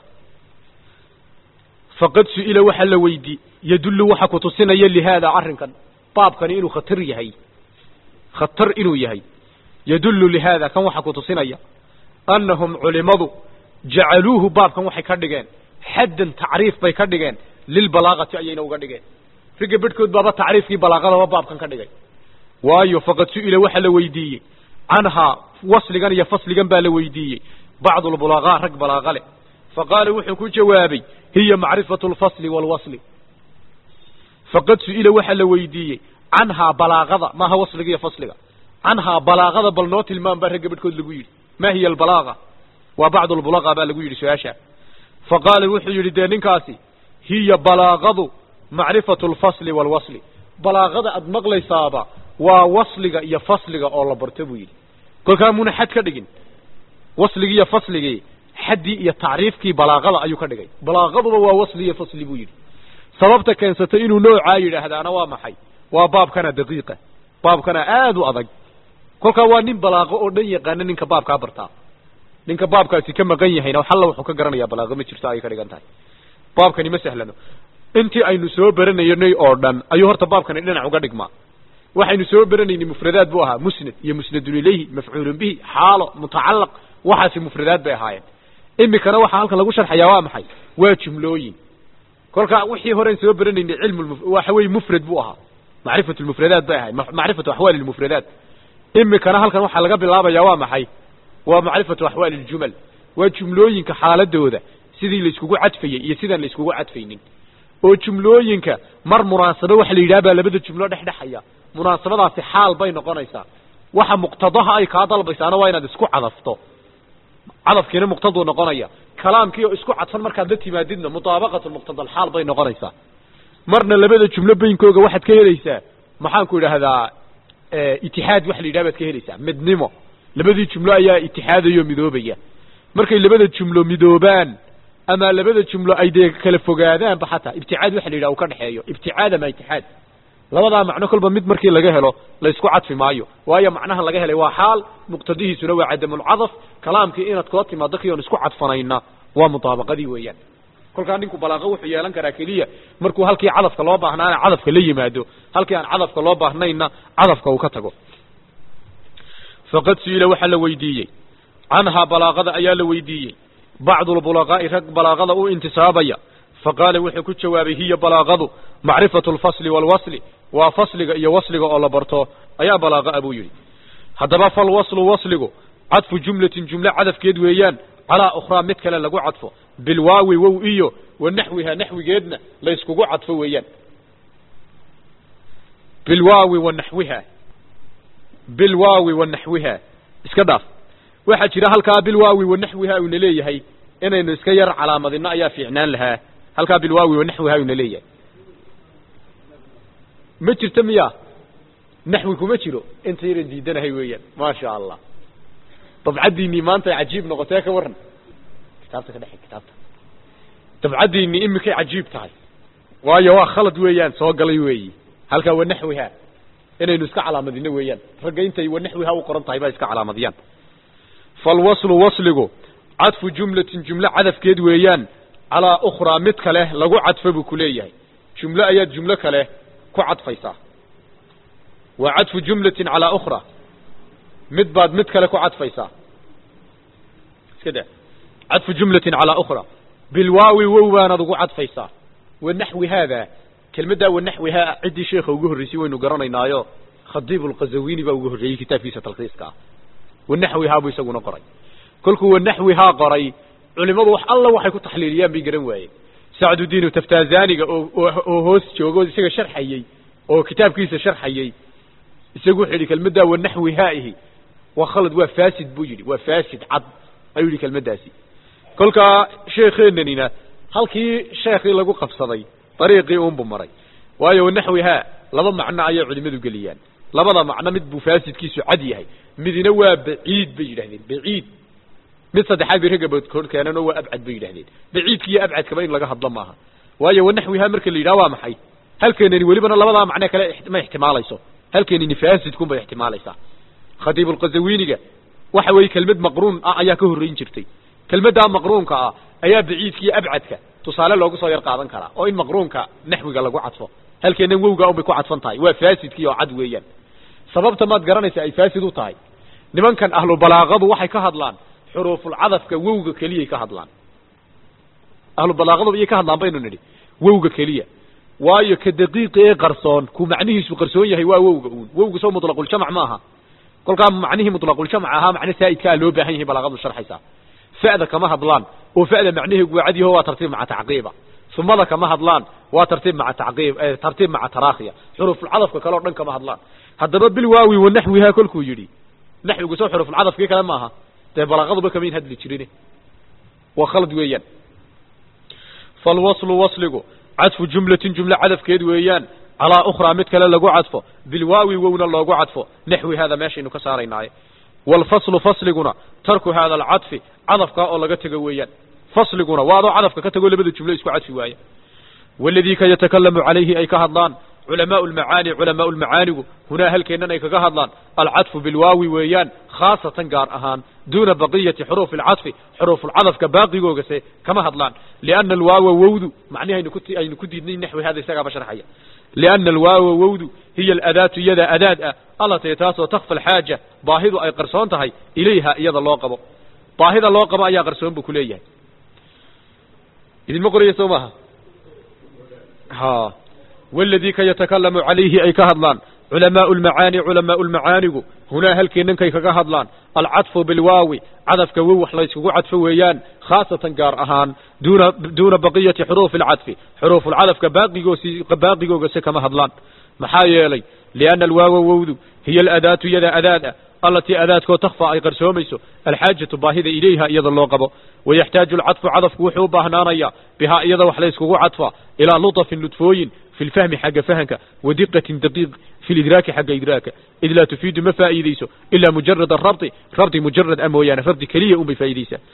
faqad su-ila waxa la weydii yadullu waxa ku tusinaya lihaada arrinkan baabkani inuu khatar yahay khatar inuu yahay yadullu lihaada kan waxa ku tusinaya annahum culimadu jacaluuhu baabkan waxay ka dhigeen xaddan tacriif bay ka dhigeen lilbalaagati ayayna uga dhigeen ragga bedhkood baaba tacriifkii balaaqadaba baabkan ka dhigay waayo faqad su-ila waxa la weydiiyey canhaa wasligan iyo fasligan baa la weydiiyey bacdu lbulaqaa rag balaaqa leh faqaala wuxuu ku jawaabay hiya macrifatu lfasli waalwasli faqad su-ila waxa la weydiiyey canhaa balaaqada maaha wasliga iyo fasliga canhaa balaaqada bal noo tilmaam baa ragga bedhkood lagu yidhi ma hiya albalaaqa waa bacdu lbulaqa baa lagu yidhi su-aasha faqaala wuxuu yidhi dee ninkaasi hiya balaaqadu macrifatu lfasli waalwasli balaaqada aad maqlaysaaba waa wasliga iyo fasliga oo la barto buu yidhi kolkaa muna xad ka dhigin wasligii iyo fasligii xaddii iyo tacriifkii balaaqada ayuu ka dhigay balaaqaduba waa wasli iyo fasli buu yidhi sababta keensatay inuu noocaa yidhaahdaana waa maxay waa baabkana daqiiqa baabkana aad u adag kolkaa waa nin balaaqo oo dhan yaqaana ninka baabkaa bartaa ninka baabkaasi ka maqan yahayna xalla wuxuu ka garanayaa balaaqo ma jirto ayay ka dhigan tahay baabkani ma sahlano intii aynu soo baranaynay oo dhan ayuu horta baabkani dhinac uga dhigmaa waxaynu soo baranaynay mufradaad buu ahaa musnad iyo musnadun ilayhi mafcuulun bihi xaalo mutacallaq waxaasi mufradaad bay ahaayeen imikana waxaa halkan lagu sharxayaa waa maxay waa jumlooyin kolkaa wixii horean soo baranaynay cilmu waxa weeye mufrad buu ahaa macrifatu lmufradaat bay ahayd macrifatu axwaali lmufradaat imikana halkan waxaa laga bilaabaya waa maxay waa macrifatu axwaali ljumal waa jumlooyinka xaaladooda sidii la iskugu cadfayey iyo sidaan la iskugu cadfaynin oo jumlooyinka mar munaasabo waxa la yidhaha baa labada jumlo dhexdhexaya munaasabadaasi xaal bay noqonaysaa waxa muqtadaha ay kaa dalbaysaana waa inaad isku cadafto cadafkiina muqtaduu noqonaya kalaamkii oo isku cadfan markaad la timaadidna mutaabaqatu muqtadalxaal bay noqonaysaa marna labada jumlo beynkooga waxaad ka helaysaa maxaanku idhaahdaa itixaad waxa la yidhaha baad ka helaysaa midnimo labadii jumlo ayaa itixaadayoo midoobaya markay labada jumlo midoobaan ama labada jumlo ay dee kala fogaadaanba xataa ibticaad waxa la yidhaha uu ka dhexeeyo ibticaad ama itixaad labadaa macno kolba mid markii laga helo la isku cadfi maayo waayo macnaha laga helay waa xaal muqtadihiisuna waa cadamulcadaf kalaamkii inaad kula timaado kii oon isku cadfanayna waa mutaabaqadii weeyaan kolkaa ninku balaaqo wuxuu yeelan karaa keliya markuu halkii cadafka loo baahnaana cadafka la yimaado halkii aan cadafka loo baahnayna cadafka uu ka tago faqad su-ila waxaa la weydiiyey canhaa balaaqada ayaa la weydiiyey bacdu lbulaqaa'i rag balaaqada u intisaabaya faqaala wuxuu ku jawaabay hiya balaaqadu macrifatu lfasli waalwasli waa fasliga iyo wasliga oo la barto ayaa balaaqaa buu yidhi haddaba falwaslu wasligu cadfu jumlatin jumle cadafkeed weeyaan calaa ukhraa mid kale lagu cadfo bilwaawi wow iyo wa naxwiha naxwigeedna layskugu cadfo weeyaan bilwaawi wa naxwiha bilwaawi wa naxwiha iska dhaaf waxaa jira halkaa bilwaawi wa naxwiha uuna leeyahay inaynu iska yar calaamadino ayaa fiicnaan lahaa halkaa bilwaawi wa naxwiha uuna leeyahay ma jirto miya naxwi kuma jiro inta yaran diidanahay weeyaan maasha allah dabcaddiinii maanta ay cajiib noqotee ka waran kitaabta ka dhexe kitaabta dabcaddiinii imikay cajiib tahay waayo waa khalad weeyaan soo galay weeyi halkaa wa naxwiha inaynu iska calaamadino weeyaan ragga intay wa naxwiha u qoran tahay baa iska calaamadiyaan falwaslu wasligu cadfu jumlatin jumlo cadafkeed weeyaan calaa ukhraa mid kale lagu cadfo buu ku leeyahay jumlo ayaad jumlo kale ku cadfaysaa waa cadfu jumlatin calaa ukhraa mid baad mid kale ku cadfaysaa iska da cadfu jumlatin calaa ukhraa bilwaawi wow baanaad ugu cadfaysaa wa naxwi haada kelmaddaa wa naxwihaa ciddii sheekha ugu horreysay waynu garanaynaayo khadiib alqazawini baa ugu horreeyey kitaabkiisa talkhiiska ah wa naxwihaa buu isaguna qoray kolkuu wa naxwihaa qoray culimadu wax alla waxay ku taxliiliyaan bay garan waayeen sacdudiinu taftaazaniga oo oo hoos joogo isaga sharxayey oo kitaabkiisa sharxayey isagu wuxuu yidhi kelmaddaa wa naxwihaa'ihi waa khalad waa faasid buu yidhi waa faasid cad ayuu yidhi kelmaddaasi kolkaa sheekheenanina halkii sheekhii lagu qabsaday dariiqii uunbu maray waayo wa naxwihaa laba macno ayay culimadu geliyaan labada macno mid buu faasidkiisu cad yahay midna waa baciid bay yidhahdeen baciid mid saddexaad bay ragga boodkood keeneen oo waa abcad bay yidhahdeen baciidka iyo abcadkaba in laga hadlo maaha waayo wa naxwihaa marka la yidhaha waa maxay halkeenani welibana labadaa macno kale ma ixtimaalayso halkeenini faasidkun bay ixtimaalaysaa khadiib alqazawiniga waxa weeye kelmad maqruun ah ayaa ka horreyn jirtay kelmaddaa maqruunka ah ayaa baciidka iyo abcadka tusaale loogu soo yar qaadan karaa oo in maqruunka naxwiga lagu cadfo halkeennan wowga unbay ku cadfan tahay waa faasidkii oo cad weeyaan sababta maad garanaysa ay faasid u tahay nimankan ahlu balaaqadu waxay ka hadlaan xuruufulcadafka wowga keliyay ka hadlaan ahlu balaaqadu iyay ka hadlaan baynu nidhi wowga keliya waayo ka daqiiqi ee qarsoon ku macnihiisu qarsoon yahay waa wowga uun wowga soo mutlaquljamac ma aha kolkaa macnihii mutlaquljamac ahaa macne saa'idkaa loo baahan yahay balaaqadu sharxaysaa fa'da kama hadlaan oo fa'da macnaheegu waa cad yaho waa tartiib maca tacqiiba sumada kama hadlaan waa tartiib maca tacqiib tartiib maca taraakhiya xurufulcadafka kale o dhan kama hadlaan haddaba bilwaawi wa naxwihaa kolkuu yidhi naxwigu soo xurufulcadafkii kale maaha dee balaaqaduba kamayn hadli jirin waa khalad weeyaan falwaslu wasligu cadfu jumlatin jumle cadafkeed weeyaan calaa ukhraa mid kale lagu cadfo bilwaawi wowna loogu cadfo naxwi haada meeshaynu ka saaraynaaye waalfaslu fasliguna tarku haada alcadfi cadafkaa oo laga tego weeyaan fasliguna waa adoo cadafka ka tago labada jumlo isku cadfi waaya waladii ka yatakalamu calayhi ay ka hadlaan culamaau lmacaani culamaau lmacaanigu hunaa halkeennan ay kaga hadlaan alcadfu bilwaawi weeyaan khaasatan gaar ahaan duuna baqiyati xuruufi alcadfi xuruufulcadafka baaqigoogase kama hadlaan liana alwaawa wowdu macnihi aynu ku aynu ku diidnay naxwi hada isagaaba sharxaya liana alwaawa wowdu hiya aladaatu iyada adaad ah allatee taasoo takfa alxaaja baahidu ay qarsoon tahay ilayha iyada loo qabo baahida loo qabo ayaa qarsoon buu ku leeyahay idinma qoraya soo maaha ha waladii ka yatakalamu calayhi ay ka hadlaan culamaau lmacaani culamaau lmacaanigu hunaa halkeennankay kaga hadlaan alcadfu bilwaawi cadafka wow wax layskugu cadfo weeyaan khaasatan gaar ahaan duuna duuna baqiyati xuruufi alcadfi xuruufulcadafka baaqigoosi baaqigoogase kama hadlaan maxaa yeelay lianna alwaawa wowdu hiya aladaatu iyada adaad ah allatii adaadkoo takfa ay qarsoomayso alxaajatu baahida ilayha iyada loo qabo wayaxtaaju alcadfu cadafku wuxuu u baahnaanayaa bihaa iyada wax layskugu cadfaa ilaa lutafin ludfooyin fi lfahmi xagga fahanka wadiqatin daqiiq fi lidraaki xagga idraaka id laa tufiidu ma faa'iideyso ilaa mujarad arabdi rabdi mujarad a mooyaane rabdi keliya un bay faa'iideysaa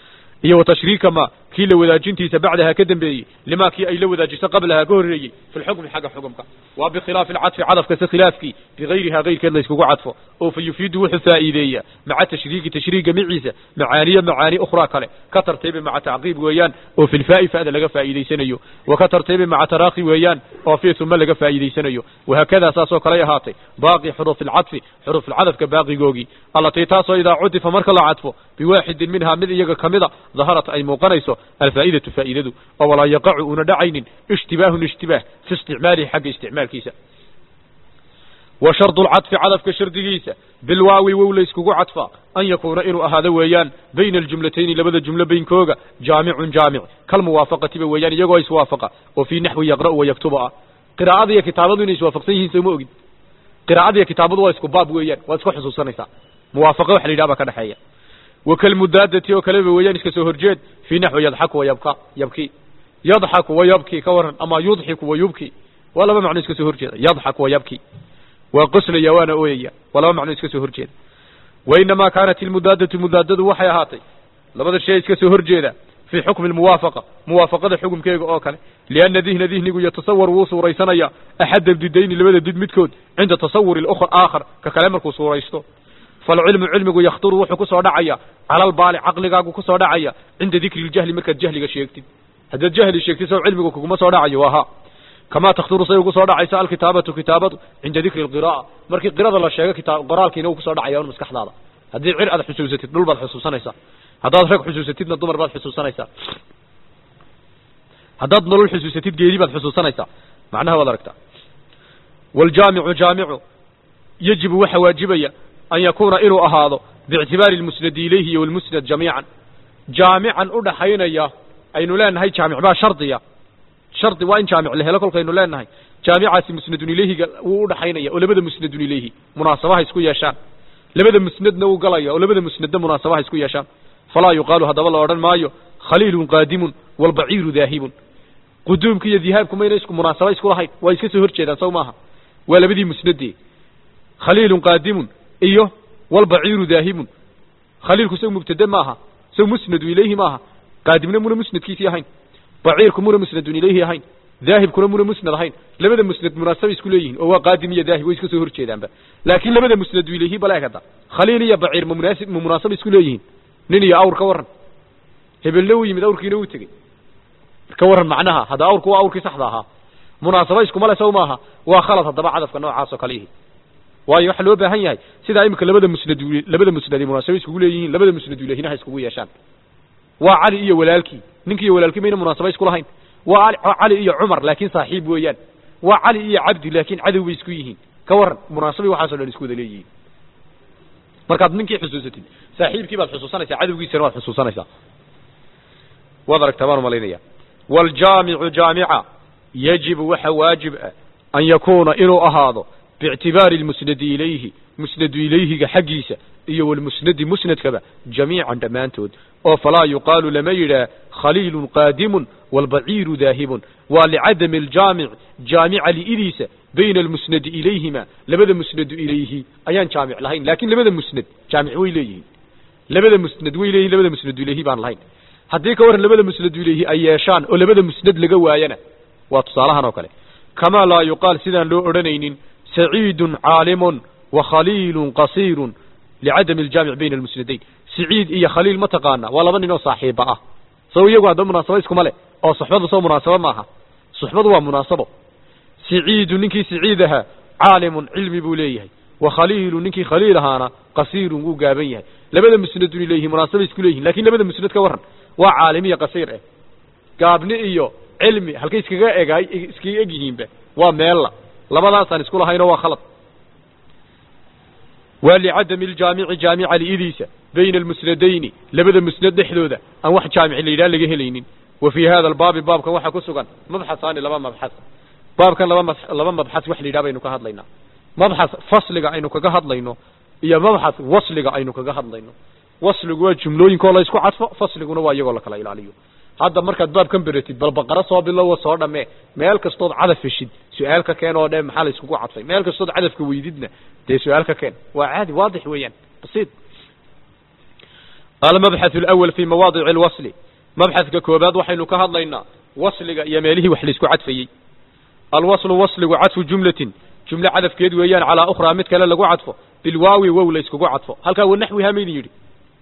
iyo wa tashriika ma kii la wadaajintiisa bacdaha ka dambeeyey limaa kii ay la wadaajiso qablaha ka horreeyey fi lxukmi xagga xukumka waa bikhilaafi alcadfi cadafkase khilaafkii bigayrihaa kayrkeed la yskugu cadfo oo fa yufiidu wuxuu faa'iideeyaa maca tashriiki tashriiga miciisa macaaniya macaani ukhraa kale ka tartiibi maca tacqiib weeyaan oo fi lfaa'i fa'da laga faa'iidaysanayo wa ka tartiibi maca taraakhi weeyaan oo fii uma laga faa'iidaysanayo wahaakadaa saasoo kaley ahaatay baaqi xuruufi alcadfi xuruufulcadafka baaqigoogii allatii taasoo idaa cudifa marka la cadfo biwaaxidin minhaa mid iyaga ka mida daharat ay muuqanayso alfaa'idatu faa'idadu oo walaa yaqacu una dhacaynin ishtibaahun ishtibaah fi isticmaalihi xagga isticmaalkiisa wa shardu lcadfi cadafka shardigiisa bilwaawi wow la yskugu cadfaa an yakuuna inuu ahaado weeyaan bayna aljumlatayni labada jumlo baynkooga jaamicun jaamic kalmuwaafaqatiba weeyaan iyagoo iswaafaqa oo fii naxwi yaqra'u wa yaktubu ah qiraa'ada iyo kitaabadu inay iswaafaqsan yihiin sooma ogid qiraa'ada iyo kitaabadu waa isku baab weeyaan waad isku xusuusanaysaa muwaafaqa waxa la yidhaha baa ka dhexeeya wakalmudaadati oo kaleba weeyaan iska soo horjeed fii naxwi yadxaku wa yabka yabki yadxaku wa yabki ka waran ama yudxiku wa yubki waa laba macno iska soo horjeeda yadxaku wa yabki waa qoslaya waana ooyaya waa laba macno iska soo horjeeda wainamaa kaanat ilmudaadatu mudaadadu waxay ahaatay labada shay iska soo horjeeda fii xukmi lmuwaafaqa muwaafaqada xukumkeega oo kale lianna dihna dihnigu yatasawar wuu suuraysanaya axadda didayni labada did midkood cinda tasawuri lukr aakhar ka kale markuu suuraysto falcilmu cilmigu yakhturu wuxuu ku soo dhacaya cala albaali caqligaagu ku soo dhacaya cinda dikri ljahli markaad jahliga sheegtid haddaad jahli sheegtid sow cilmigu kuguma soo dhacayo waa ha kamaa takhturu say ugu soo dhacaysa alkitaabatu kitaabadu cinda dikri alqira'a markii qirada la sheego kitaab qoraalkiina uu kusoo dhacaya un maskaxdaada haddii cir aad xusuusatid dhul baad xusuusanaysaa haddaad rag xusuusatidna dumar baad xusuusanaysaa haddaad nolol xusuusatid geedi baad xusuusanaysaa macnaha waad aragtaa waaljaamicu jaamicu yajibu waxa waajibaya an yakuuna inuu ahaado biictibaari lmusnadi ilayhi iyo walmusnad jamiican jaamican u dhaxaynaya aynu leenahay jaamic baa shardiya shardi waa in jaamic la helo kolkaynu leenahay jaamicaasi musnadun ilayhiga wuu u dhaxaynaya oo labada musnadun ilayhi munaasabaha isku yeeshaan labada musnadna wuu galaya oo labada musnadna munaasabaha isku yeeshaan falaa yuqaalu haddaba la odhan maayo khaliilun qaadimun walbaciiru daahibun quduumka iyo dihaabku mayna isku munaasaba isku lahayn waa iska soo hor jeedaan saw maaha waa labadii musnadee khaliilun qaadimun iyo walbaciiru daahibun khaliilku saw mubtade maaha saw musnadu ilayhi maaha qaadimna muna musnadkiisii ahayn baciirku muna musnadun ilayhi ahayn daahibkuna muna musnad ahayn labada musnad munaasabay isku leeyihiin oo waa qaadim iyo daahib way iska soo hor jeedaanba laakiin labada musnadu ilayhi baleeg hadda khaliil iyo baciir ma munaasib ma munaasaba isku leeyihiin nin iyo awr ka warran hebelna uu yimid awrkiina uu tegey ka warran macnaha hadda awrku waa awrkii saxda ahaa munaasaba iskumale saw maaha waa khalad haddaba cadafka noocaas oo kale ihi waayo waxaa loo baahan yahay sidaa imika labada musnad labada musnadi munaasaba iskugu leeyihiin labada musnadu ilayhina ha iskugu yeeshaan waa cali iyo walaalkii ninki iyo walaalkii mayna munaasaba isku lahayn waa cali iyo cumar laakiin saaxiib weeyaan waa cali iyo cabdi laakiin cadow bay isku yihiin ka warran munaasabai waxaaso dhan isku wada leeyihiin markaad ninkii xusuusatid saaxiibkii baad xusuusanaysaa cadowgiisana waad xusuusanaysaa waad aragtaa baan umalaynaya waaljaamicu jaamica yajibu waxa waajib ah an yakuuna inuu ahaado biictibaari lmusnadi ilayhi musnadu ilayhiga xaggiisa iyo walmusnadi musnadkaba jamiican dhammaantood oo falaa yuqaalu lama yidhaah khaliilun qaadimun walbaciiru daahibun waa licadami aljaamic jaamica li'idiisa bayna almusnadi ilayhima labada musnadu ilayhi ayaan jaamic lahayn laakiin labada musnad jaamic way leeyihiin labada musnad way leeyihin labada musnadu ilayhi baan lahayn haddii ka warran labada musnadu ilayhi ay yeeshaan oo labada musnad laga waayana waa tusaalahan oo kale kamaa laa yuqaal sidaan loo odhanaynin saciidun caalimun wa khaliilun qasiirun licadami aljaamic bayna almusnadayn siciid iyo khaliil ma taqaana waa laba nin oo saaxiiba ah saw iyagu hadda munaasabo iskuma leh oo suxbadu soo munaasabo maaha suxbadu waa munaasabo siciidu ninkii siciid ahaa caalimun cilmi buu leeyahay wa khaliilu ninkii khaliil ahaana qasiirun wuu gaaban yahay labada musnadun ilayhi munaasaba isku leeyihin lakin labada musnad ka warran waa caalim iyo qasiir eh gaabni iyo cilmi halkay iskaga egaay iskaga eg yihiinba waa meella labadaasaan isku lahaynoo waa khalad waa licadami aljaamici jaamica li'idiisa bayna almusnadayni labada musnad dhexdooda aan wax jaamic la yidhaha laga helaynin wa fii hada albaabi baabkan waxaa ku sugan mabxasaani laba mabxas baabkan laba laba mabxas wax la yidhaha baynu ka hadlaynaa mabxas fasliga aynu kaga hadlayno iyo mabxas wasliga aynu kaga hadlayno wasligu waa jumlooyinkoo la isku cadfo fasliguna waa iyagoo la kala ilaaliyo hadda markaad baabkan beratid bal baqaro soo bilowo soo dhammee meel kastood cadaf heshid su-aal ka keen oo dhe maxaa la iskugu cadfay meel kastood cadafka weydidna dee su-aal ka keen waa caadi waadix weeyaan basiid almabxath alawal fi mawaadici alwasli mabxadka koobaad waxaynu ka hadlaynaa wasliga iyo meelihii wax laisku cadfayey alwaslu wasligu cadfu jumlatin jumle cadafkeed weeyaan calaa ukhraa mid kale lagu cadfo bilwaawi wow la iskugu cadfo halkaa wanaxwiha maydin yidhi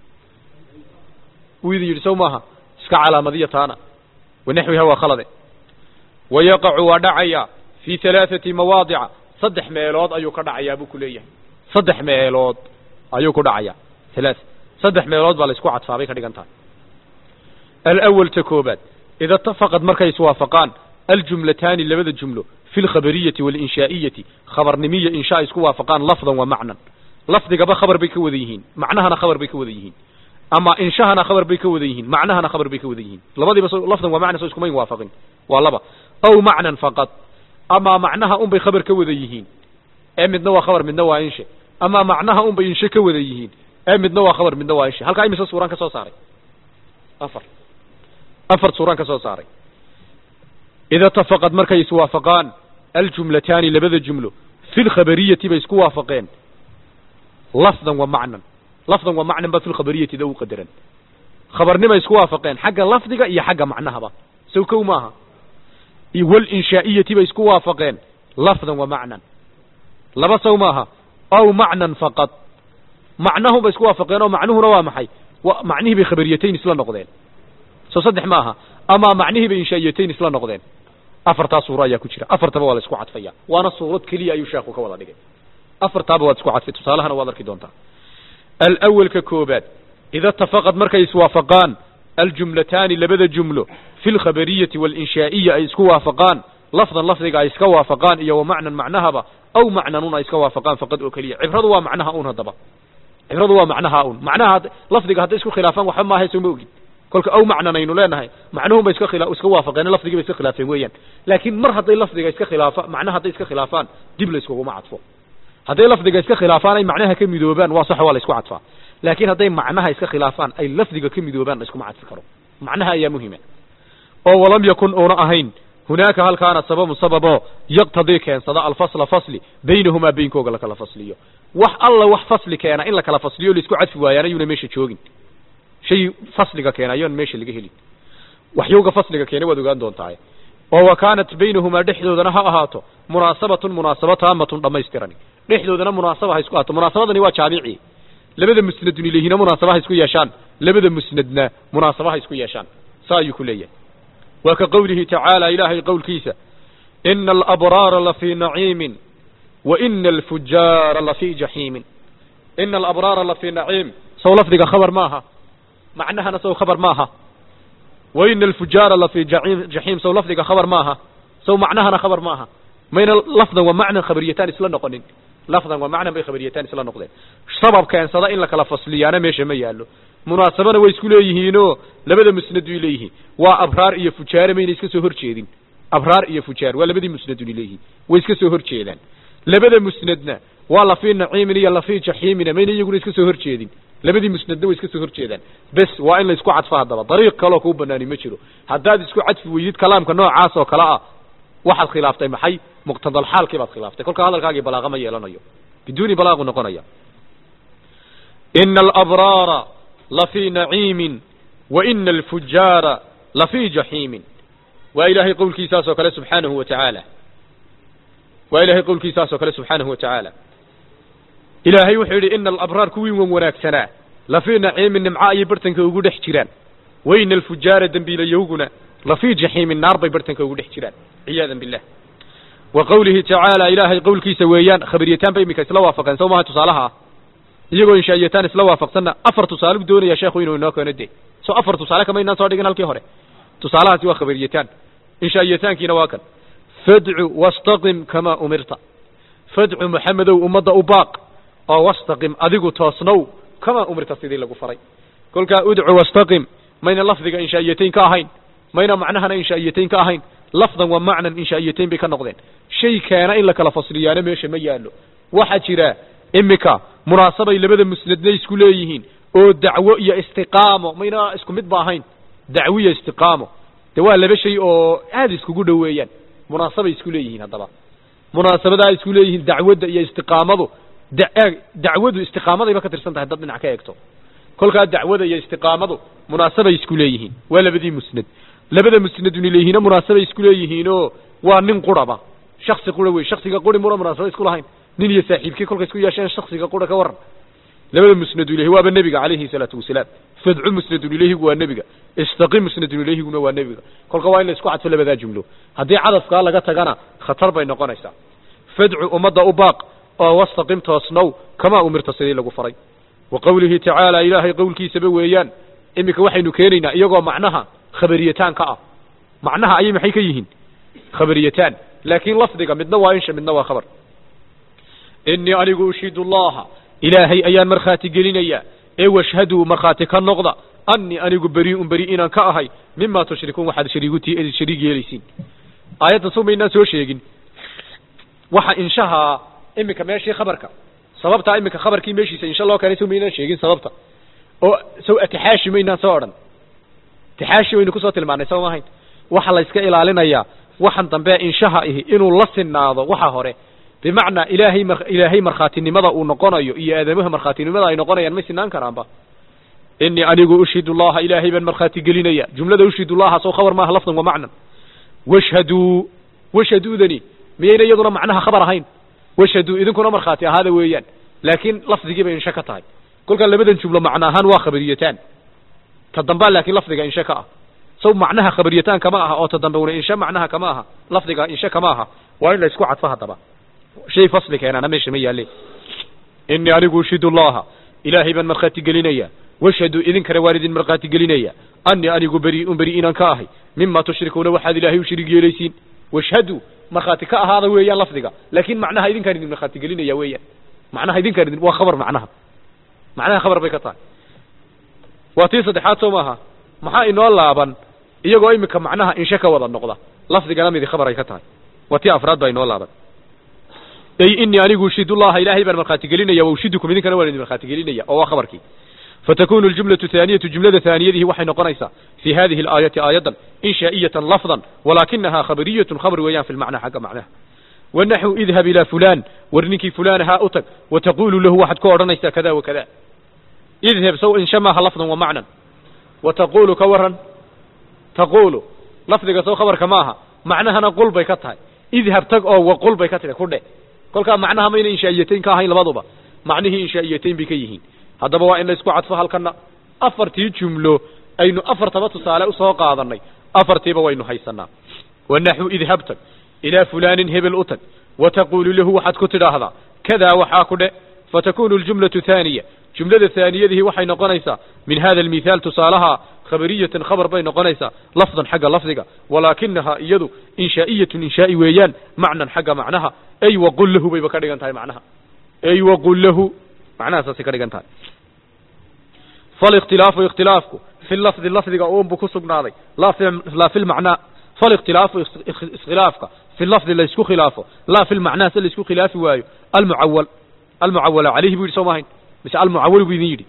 wuu idin yidhi sow maaha iska calaamadiya taana wanaxwiha waa khalade wayaqacu waa dhacaya fii halaaثati mawaadica saddex meelood ayuu ka dhacayaa buu ku leeyahay saddex meelood ayuu ku dhacaya halaa saddex meelood baa la isku cadfaa bay ka dhigan tahay alawal ta koobaad ida itafaqad markay iswaafaqaan aljumlataani labada jumlo fi lkhabariyati walinshaa'iyati khabarnimiya inshaa isku waafaqaan lafdan wa macnan lafdigaba khabar bay ka wada yihiin macnahana khabar bay ka wada yihiin ama inshahana khabar bay ka wada yihiin macnahana khabar bay ka wada yihiin labadiiba so lafdan wa macnan so iskumayn waafaqin waa laba aw macnan faqad ama macnaha un bay khabar ka wada yihiin ee midna waa khabar midna waa inshe ama macnaha un bay inshe ka wada yihiin ee midna waa khabar midna waa inshe halkaa imise suuraan ka soo saaray afar afar suuraan ka soo saaray ida itafaqad markay iswaafaqaan aljumlataani labada jumlo fi lkhabariyati bay isku waafaqeen lafdan wa macnan lafdan wa macnan ba fi lkhabariyati da u qadaran khabarnimay isku waafaqeen xagga lafdiga iyo xagga macnahaba sow kow maaha walinshaa'iyati bay isku waafaqeen lafdan wa macnan laba sow maaha aw macnan faqad macnahum bay isku waafaqeen oo macnuhuna waa maxay macnihii bay khabariyatayn isla noqdeen soo saddex maaha ama macnihii bay inshaa'iyatayn isla noqdeen afartaa suuro ayaa ku jira afartaba waa la isku cadfaya waana suurad keliya ayuu sheekhu ka wada dhigay afartaaba waad isku cadfay tusaalahana waad arki doontaa alawalka koobaad ida itafaqad markay iswaafaqaan aljumlataani labada jumlo fi lkhabariyati walinshaaiya ay isku waafaqaan lafdan lafdiga ay iska waafaqaan iyo wa macnan macnahaba aw macnanun ay iska waafaqaan faqad oo keliya cibradu waa macnaha un haddaba cibradu waa macnaha un macnaha lafdiga hadday isku khilaafaan waxba maahay soo ma ogid kolka aw macnan aynu leenahay macnuhun bay iska khila iska waafaqeen lafdigii bay iska khilaafeen weeyaan laakiin mar hadday lafdiga iska khilaafa macnaha hadday iska khilaafaan dib la iskuguma cadfo hadday lafdiga iska khilaafaan ay macnaha ka midoobaan waa sax waa la isku cadfaa laakiin hadday macnaha iska khilaafaan ay lafdiga ka midoobaan la iskuma cadfi karo macnaha ayaa muhima oo walam yakun uuna ahayn hunaaka halkaana sababun sababoo yaqtadii keensada alfasla fasli baynahumaa beynkooga lakala fasliyo wax alla wax fasli keena in la kala fasliyo laisku cadfi waayaan ayuuna meesha joogin shay fasliga keena ayoon meesha laga helin waxyowga fasliga keena waad ogaan doontaa oo wa kaanat baynahumaa dhexdoodana ha ahaato munaasabatun munaasaba taamatun dhammaystiran dhexdoodana munaasaba ha isku ahaato munaasabadani waa jaabici labada musnadun ilayhina munaasaba ha isku yeeshaan labada musnadna munaasaba ha isku yeeshaan saa ayuu ku leeyahay waa ka qowlihi tacaala ilaahay qowlkiisa ina alabraara lafii naciimin wa ina alfujaara lafii jaxiimin ina alabraara lafii naciim sow lafdiga khabar maaha macnahana sow khabar maaha wa ina alfujaara lafii jaxiim sow lafdiga khabar maaha sow macnahana khabar maaha mayna lafdan wa macnan khabariyataan isla noqonin lafdan wa macnan bay khabariyataan isla noqdeen sabab keensada in la kala fasliyaana meesha ma yaallo munaasabana way isku leeyihiinoo labada musnad way leeyihiin waa abraar iyo fujaare mayna iska soo hor jeedin abraar iyo fujaar waa labadii musnadun leeyihiin way iska soo hor jeedaan labada musnadna waa lafii naciimin iyo lafii jaxiimina mayna iyaguna iska soo hor jeedin labadii musnadna way iska soo hor jeedaan bes waa in la isku cadfo haddaba dariiq kaloo kuu banaani ma jiro haddaad isku cadfi weydid kalaamka noocaas oo kale ah waxaad khilaaftay maxay muqtadalxaalkii baad khilaaftay kolka hadalkaagii balaaqa ma yeelanayo biduuni balaaqu noqonaya ina alabraara lafii naciimin wa ina alfujaara lafii jaxiimin waa ilaahay qowlkiisaas oo kale subxaanahu wa tacaala waa ilahay qowlkiisaas oo kale subxaanahu wa tacaala ilaahay wuxuu yidhi ina alabraar kuwii wan wanaagsanaa lafii naciimin nimco ayay bartanka ugu dhex jiraan wa ina alfujaara dembiilayowguna lafii jaxiimin naar bay bartanka ugu dhex jiraan ciyaadan billah wa qowlihi tacaala ilaahay qowlkiisa weeyaan khabariyataan ba iminka isla waafaqeen soo maha tusaalaha ah iyagoo inshaa'iyataan isla waafaqsanna afar tusaaleu doonaya sheekhu inuu inoo keeno de soo afar tusaale kama inaan soo dhigin halkii hore tusaalahaasi waa khabariyataan inshaa'iyataankiina waa kan fadcu wastaqim kamaa umirta fadcu maxamedow ummadda u baaq oo wastaqim adigu toosnow kamaa umirta sidii lagu faray kolkaa udcu wastaqim mayna lafdiga inshaa'iyatayn ka ahayn mayna macnahana inshaa'iyatayn ka ahayn lafdan wa macnan inshaa'iyatayn bay ka noqdeen shay keena in la kala fasliyaana meesha ma yaallo waxaa jira imika munaasabay labada musnadna isku leeyihiin oo dacwo iyo istiqaamo mayna isku mid ba ahayn dacwo iyo istiqaamo de waa laba shay oo aada iskugu dhoweeyaan munaasabay isku leeyihiin haddaba munaasabadaa isku leeyihiin dacwadda iyo istiqaamadu da dacwadu istiqaamadayba ka tirsan tahay dad dhinac ka eegto kolkaa dacwada iyo istiqaamadu munaasabay isku leeyihiin waa labadii musnad labada musnadun ilayhina munaasabay isku leeyihiinoo waa nin quraba shaksi qura wey shaksiga quri muna munaasaba isku lahayn nin iyo saaxiibkii kolkay isku yeesheen shaksiga qura ka waran labada musnadu ilayhi waaba nebiga calayhi salaatu wasalaam fadcu musnadun ilayhigu waa nebiga istaqim musnadun ilayhiguna waa nebiga kolka waa in la isku cadfo labadaa jumlo haddii cadafkaa laga tagana khatar bay noqonaysaa fadcu ummadda u baaq oo wastaqim toosnow kamaa umirta sidii lagu faray wa qowlihi tacaala ilaahay qowlkiisaba weeyaan iminka waxaynu keenaynaa iyagoo macnaha khabariyataan ka ah macnaha ayay maxay ka yihiin khabariyataan laakiin lafdiga midna waa insha midna waa khabar inii anigu ushidu allaha ilaahay ayaan markhaati gelinayaa ee washhaduu markhaati ka noqda annii anigu berii'un beri inaan ka ahay mima tushrikuun waxaad shariiguti shariig yeelaysiin aayaddan soo maynaan soo sheegin waxa inshaha iminka meeshii khabarka sababtaa iminka khabarkii meeshiisa insha loo keenay soo maynaan sheegin sababta oo sow atixaashi maynaan soo odhan atixaashi waynu kusoo tilmaanay soo maahayn waxa la iska ilaalinayaa waxan dambe inshaha ihi inuu la sinaado waxa hore bimacnaa ilaahay mar ilaahay markhaatinimada uu noqonayo iyo aadamaha markhaatinimada ay noqonayaan may sinaan karaanba inii anigu ushidu llaha ilaahay baan markhaati gelinaya jumlada ushidu llaha soo khabar maaha lafdan wa macnan washhaduu washhaduudani miyayna iyaduna macnaha khabar ahayn washhaduu idinkuna markhaati ahaada weeyaan laakiin lafdigii bay inshe ka tahay kolkaa labadan jumlo macno ahaan waa khabariyataan ta dambaa laakiin lafdiga inshe ka ah saw macnaha khabariyataan kama aha oo ta dambe una inshe macnaha kama aha lafdiga inshe kama aha waa in la isku cadfo haddaba shay fasli keenaana meesha ma yaalle inii anigu ushidu llaha ilaahay baan markhaati gelinaya washhaduu idinkana waan idin markhaati gelinaya annii anigu berii'un beri inaan ka ahay mima tushrikuuna waxaad ilaahay u shariig yeelaysiin washhaduu markhaati ka ahaada weeyaan lafdiga laakiin macnaha idinkaan idin markhaati gelinaya weeyaan macnaha idinkaan idin waa khabar macnaha macnaha khabar bay ka tahay waa tii saddexaad soo maaha maxaa inoo laaban iyagoo iminka macnaha inshe ka wada noqda lafdigana midi khabar ay ka tahay waa tii afraad baa inoo laaban ay inii anigu ushidullaha ilaahay baan markhaati gelinaya wa ushidukum idinkana waan idin markhaati gelinaya oo waa khabarkii fatakunu aljumlatu thaaniyatu jumlada thaaniyadihi waxay noqonaysaa fi hadihi alaayati aayadan inshaa'iyatan lafdan walaakinaha khabariyatun khabr weeyaan fi lmacnaa xagga macnaha wanaxu idhab ilaa fulaan war ninkii fulaan ahaa u tag wataqulu lahu waxaad ku odhanaysaa kada wa kada idhab saw insha maaha lafdan wa macnan wataqulu ka waran taqulu lafdiga saw khabarka maaha macnahana qul bay ka tahay idhab tag oo waqul bay ka tidhi ku dhe kolkaa macnaha mayna inshaa'iyatayn ka ahayn labaduba macnihii inshaa'iyatayn bay ka yihiin haddaba waa in la isku cadfo halkana afartii jumlo aynu afartaba tusaale usoo qaadanay afartiiba waynu haysanaa wanaxu idhab tag ilaa fulaanin hebel u tag wataqulu lahu waxaad ku tidhaahdaa kadaa waxaa ku dhe fatakunu aljumlatu thaaniya jumlada thaaniyadihi waxay noqonaysaa min hada almithaal tusaalaha khabariyatan khabar bay noqonaysaa lafdan xagga lafdiga walaakinaha iyadu inshaa'iyatun inshaa'i weeyaan macnan xagga macnaha ay waqul lahu bayba ka dhigan tahay macnaha ay waqul lahu macnaha saasay ka dhigan tahay falikhtilaafu ikhtilaafku fi lafdi lafdiga uunbu ku sugnaaday laa fi laa fi lmacnaa falikhtilaafu iskhilaafka fi lafdi la isku khilaafo laa fi lmacnaa se la isku khilaafi waayo almucawal almucawala calayhi bu yidhi soo maahayn mise almucawal buu idin yidhi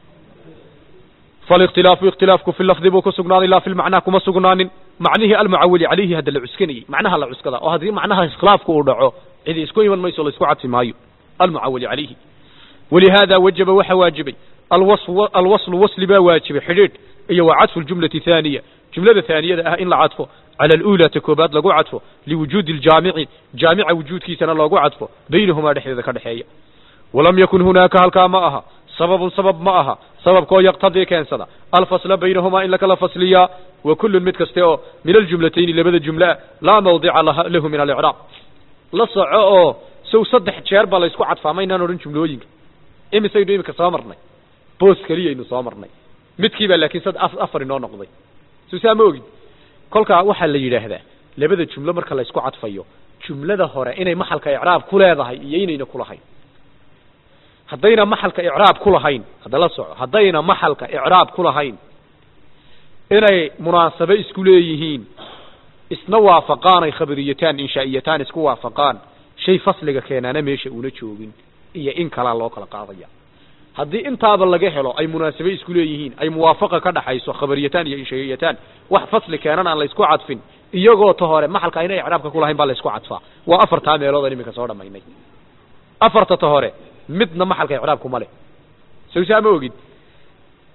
falikhtilaafu ikhtilaafku fi lafdi buu ku sugnaaday laa fi lmacnaa kuma sugnaanin macnihii almucawali calayhi hadda la cuskanayey macnaha la cuskada oo haddii macnaha iskhilaafku uu dhaco cidi isku iman mayso la isku cadfi maayo almucawali calayhi walihaada wajaba waxa waajibay alwasl alwaslu wasli baa waajibay xidhiidh iyo wa cadfu ljumlati thaaniya jumlada thaaniyada ah in la cadfo cala aluulaa ta koobaad lagu cadfo liwujuudi aljaamici jaamica wujuudkiisana loogu cadfo baynahumaa dhexdeeda ka dhexeeya walam yakun hunaaka halkaa ma aha sababun sabab ma aha sababkoo yaqtadii keensada alfasla baynahumaa in lakala fasliyaa wa kullun mid kaste oo min aljumlatayni labada jumlaa laa mawdica lahu min alicraab la soco oo sow saddex jeer baa la isku cadfaa maynaan odhan jumlooyinka imisaynu iminka soo marnay boos keliyaynu soo marnay midkiibaa laakiin sad afar inoo noqday suusaa ma ogin kolkaa waxaa la yidhaahdaa labada jumlo marka la isku cadfayo jumlada hore inay maxalka icraab ku leedahay iyo inayna kulahayn haddayna maxalka icraab ku lahayn hadda la soco haddayna maxalka icraab ku lahayn inay munaasabe isku leeyihiin isna waafaqaan ay khabariyataan inshaa'iyataan isku waafaqaan shay fasliga keenaana meesha una joogin iyo in kalaa loo kala qaadaya haddii intaaba laga helo ay munaasabe isku leeyihiin ay muwaafaqa ka dhaxayso khabariyataan iyo inshaa'iyataan wax fasli keenan aan la isku cadfin iyagoo ta hore maxalka aynay icraabka ku lahayn baa la isku cadfaa waa afartaa meelood aan iminka soo dhamaynay afarta ta hore midna maxalka icraabku ma leh sawsaa ma ogid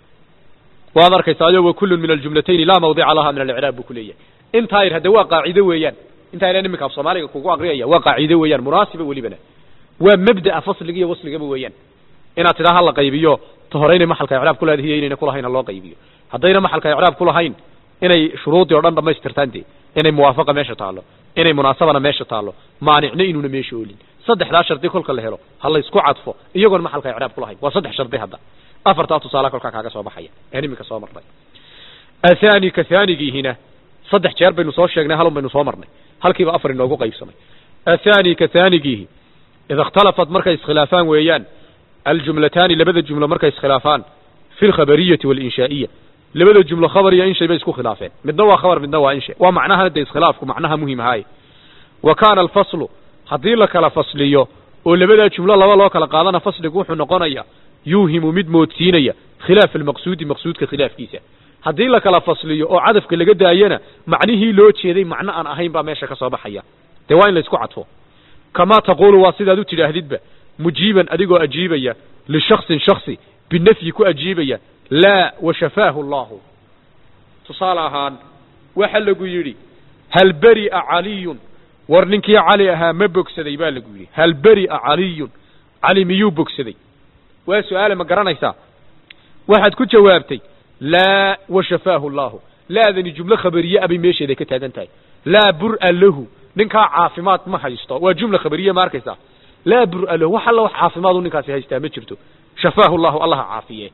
waad arkaysaa wa kullun min aljumlatayni laa mawdica laha min alicraab buu ku leeyahay intaa yar hadde waa qaacido weeyaan intaa yar iminka af soomaaliga kugu aqriyaya waa qaacido weeyaan munaasiba welibana waa mabda'a fasliga iyo wasligaba weeyaan inaad tidhaa hala qaybiyo ta hore inay maxalka icraab ku leedahay iyo inayna kulahayn ha loo qaybiyo haddayna maxalka icraab ku lahayn inay shuruudii o dhan dhamaystirtaan dee inay muwaafaqa meesha taallo inay munaasabana meesha taallo maanicna inuuna meesha oolin saddexdaa shardi kolka la helo ha la isku cadfo iyagoon maxalka icraab ku lahayn waa saddex shardi hadda afartaa tusaale kolkaa kaaga soo baxaya een iminka soo marnay athani ka haanigiihina saddex jeer baynu soo sheegnay halun baynu soo marnay halkiiba afar inoogu qaybsamay athani ka haanigiihi ida ikhtalafat markay iskhilaafaan weeyaan aljumlataani labada jumlo markay iskhilaafaan fi lkhabariyati walinshaaiya labada jumlo khabar iyo inshay bay isku khilaafeen midna waa khabar midna waa inshay waa macnaha de iskhilaafku macnaha muhim ahaaye wa kaana alfaslu haddii la kala fasliyo oo labadaa jumlo laba loo kala qaadana fasligu wuxuu noqonaya yuuhimu mid moodsiinaya khilaaf almaqsuudi maqsuudka khilaafkiisa haddii la kala fasliyo oo cadafka laga daayana macnihii loo jeeday macno aan ahayn baa meesha ka soo baxaya dee waa in la isku cadfo kamaa taquulu waa sidaad u tidhaahdidba mujiiban adigoo ajiibaya lishaksin shaksi binafyi ku ajiibaya laa washafaahu allahu tusaale ahaan waxa lagu yidhi hal beri'a caliyun war ninkii cali ahaa ma bogsaday baa lagu yidhi hal beri'a caliyun cali miyuu bogsaday waa su-aale ma garanaysaa waxaad ku jawaabtay laa washafaahu allahu laadani jumlo khabariye abay meesheeday ka taagan tahay laa bur'a lahu ninkaa caafimaad ma haysto waa jumla khabariye ma arkaysaa laa bur'a lahu wax alla wax caafimaadu ninkaasi haystaa ma jirto shafaahu llahu allaha caafiye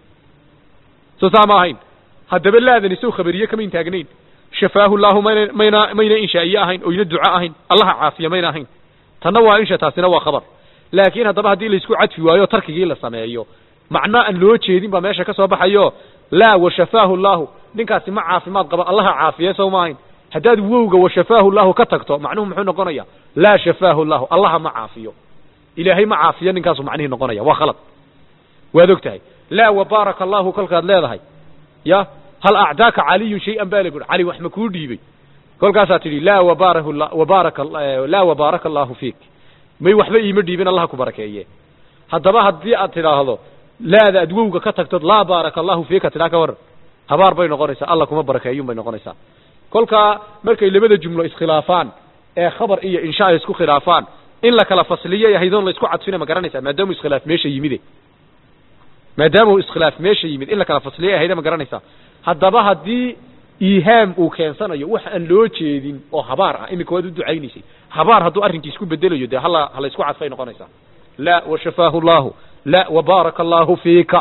soo saa ma ahayn haddaba laadani sow khabariye kamayn taagnayn shafaahu llahu mayna mayna mayna inshaa'iye ahayn oyna duco ahayn allaha caafiye mayna ahayn tanna waa insha taasina waa khabar laakiin haddaba haddii laisku cadfi waayo tarkigii la sameeyo macno aan loo jeedin baa meesha ka soo baxayo laa washafaahu llahu ninkaasi ma caafimaad qaba allaha caafiye sow ma ahayn haddaad wowga washafaahu llahu ka tagto macnuhu muxuu noqonaya laa shafaahu llahu allaha ma caafiyo ilaahay ma caafiyo ninkaasu macnihii noqonaya waa khalad waad og tahay laa wabaaraka allahu kolkaad leedahay ya hal acdaaka caliyun shay-an baa laguhi cali wax ma kuu dhiibay kolkaasaa tidhi laa wabaarahu wabaaraka laa wabaaraka allahu fiik may waxba iima dhiibin allah ku barakeeye haddaba haddii aad tidhaahdo laada aad wowga ka tagtod laa baaraka allahu fiika tidhaa ka waran habaar bay noqonaysaa alla kuma barakeeyun bay noqonaysaa kolkaa markay labada jumlo iskhilaafaan ee khabar iyo insha ay isku khilaafaan in la kala fasliyay ahaydoon la isku cadfina ma garanaysaa maadaamuu iskhilaaf meesha yimide maadaamuu iskhilaaf meesha yimid in la kala fasliyay ahayda ma garanaysaa haddaba haddii iihaam uu keensanayo wax aan loo jeedin oo habaar ah iminka waad u ducaynaysay habaar hadduu arrinkii isku bedelayo dee hala hala isku cadfay noqonaysaa laa washafaahu llahu la wabaaraka allahu fiika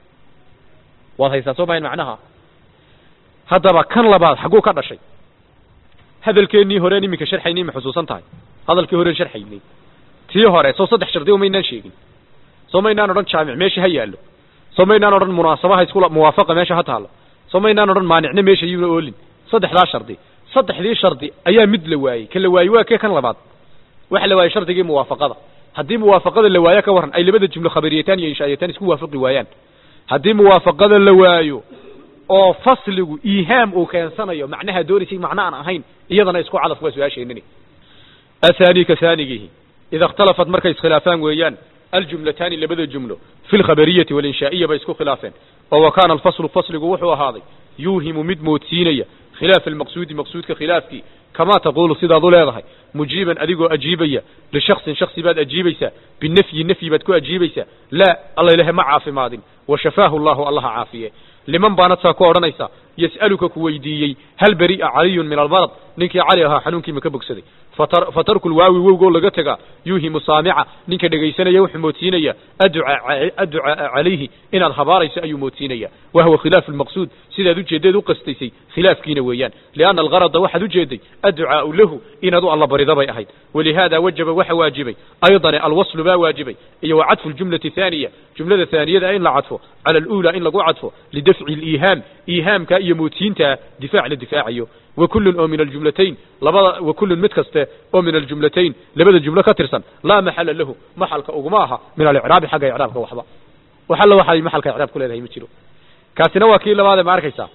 waad haysaa soo mahayn macnaha haddaba kan labaad xagguu ka dhashay hadalkeennii horeen iminka sharxaynay ma xusuusan tahay hadalkii horeen sharxaynay tii hore soo saddex shardi o maynaan sheegin soo maynaan odhan jaamic meesha ha yaallo soo maynaan odhan munaasabaha iskula muwaafaqa meesha ha taallo soo maynaan odhan maanicna meesha yuuna oolin saddexdaa shardi saddexdii shardi ayaa mid la waayey ka la waayey waa kee kan labaad waxa la waayey shardigii muwaafaqada haddii muwaafaqada la waayo ka warran ay labada jumlo khabariyataan iyo inshaayataan isku waafaqi waayaan haddii muwaafaqada la waayo oo fasligu iihaam uu keensanayo macnaha doonaysay macno aan ahayn iyadana isku cadaf waa su-aasheenini athani ka haanigihi ida اkhtalafat markay iskhilaafaan weeyaan aljumlataani labada jumlo fi lkhabariyati walinshaaiya bay isku khilaafeen oo wa kaana alfaslu fasligu wuxuu ahaaday yuuhimu mid moodsiinaya khilaaf almaqsuudi maqsuudka khilaafkii kamaa taquulu sidaad u leedahay mujiiban adigoo ajiibaya lishaksin shaksi baad ajiibaysaa binafyi nafyi baad ku ajiibaysaa laa alla ilahe ma caafimaadin washafaahu llahu allaha caafiye liman baanad saa ku odhanaysaa yas'aluka ku weydiiyey hal beri'a caliyun min almarad ninkii cali ahaa xanuunkii ma ka bogsaday fatarku lwaawi wowgoo laga tegaa yuuhimu saamica ninka dhegaysanaya wuxuu moodsiinaya adducaa calayhi inaad habaarayso ayuu moodsiinaya wahuwa khilaafu lmaqsuud sidaad ujeeddeed u qastaysay khilaafkiina weeyaan lianna algarada waxaad ujeeday adducaau lahu inaad u alla barida bay ahayd walihaada wajaba waxa waajibay aydan alwaslu baa waajibay iyo wa cadfu ljumlati haaniya jumlada haaniyada in la cadfo cala aluulaa in lagu cadfo lidafci liihaam iihaamka iyo moodsiintaa difaac la difaacayo وكل oo min الجuملتين labada وكل mid kaste oo min الجuملتين labada جuملo ka tirsan laa محل lahu محalka uguma aha min aلإعrاabi xagga إعrاabka waxba waxalla waxay محalka إعrاab ku leedahay ma jiro kaasina waa kii labaade ma arkaysaa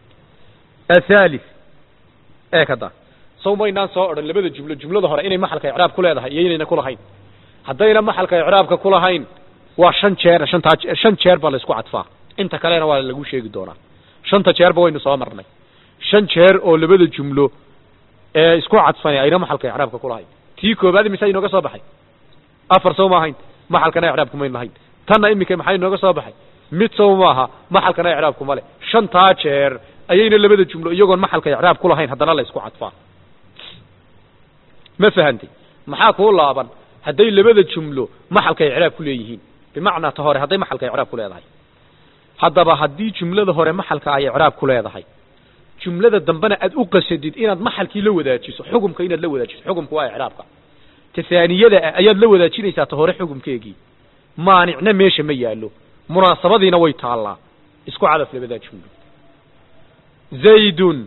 الثالث ee kada sow maynaan soo odhan labada jumlo jumlada hore inay maxalka إعrاab ku leedahay iyo inayna kulahayn haddayna maxalka إعrاabka kulahayn waa shan jeer shantaa shan jeer baa la isku cadfaa inta kalena waa lagu sheegi doonaa shanta jeerba waynu soo marnay shan jeer oo labada jumlo ee isku cadfane ayna maxalka icraabka ku lahayn tii koobaad mise inooga soo baxay afar sow ma ahayn maxalkana icraabku mayn lahayn tanna iminka maxay inooga soo baxay mid sow maaha maxalkana icraabku male shantaa jeer ayayna labada jumlo iyagoon maxalka icraab ku lahayn haddana la isku cadfaa ma fahantay maxaa kuu laaban hadday labada jumlo maxalka icraab ku leeyihiin bimacnaa ta hore hadday maxalka icraab ku leedahay haddaba haddii jumlada hore maxalka ay icraab ku leedahay jumlada dambena aad u qasadid inaad maxalkii la wadaajiso xukumka inaad la wadaajiso xukumka waa icraabka tahaaniyada ah ayaad la wadaajinaysaa ta hore xukumkeegii maanicna meesha ma yaallo munaasabadiina way taallaa isku cadaf labadaa jumlo zaydun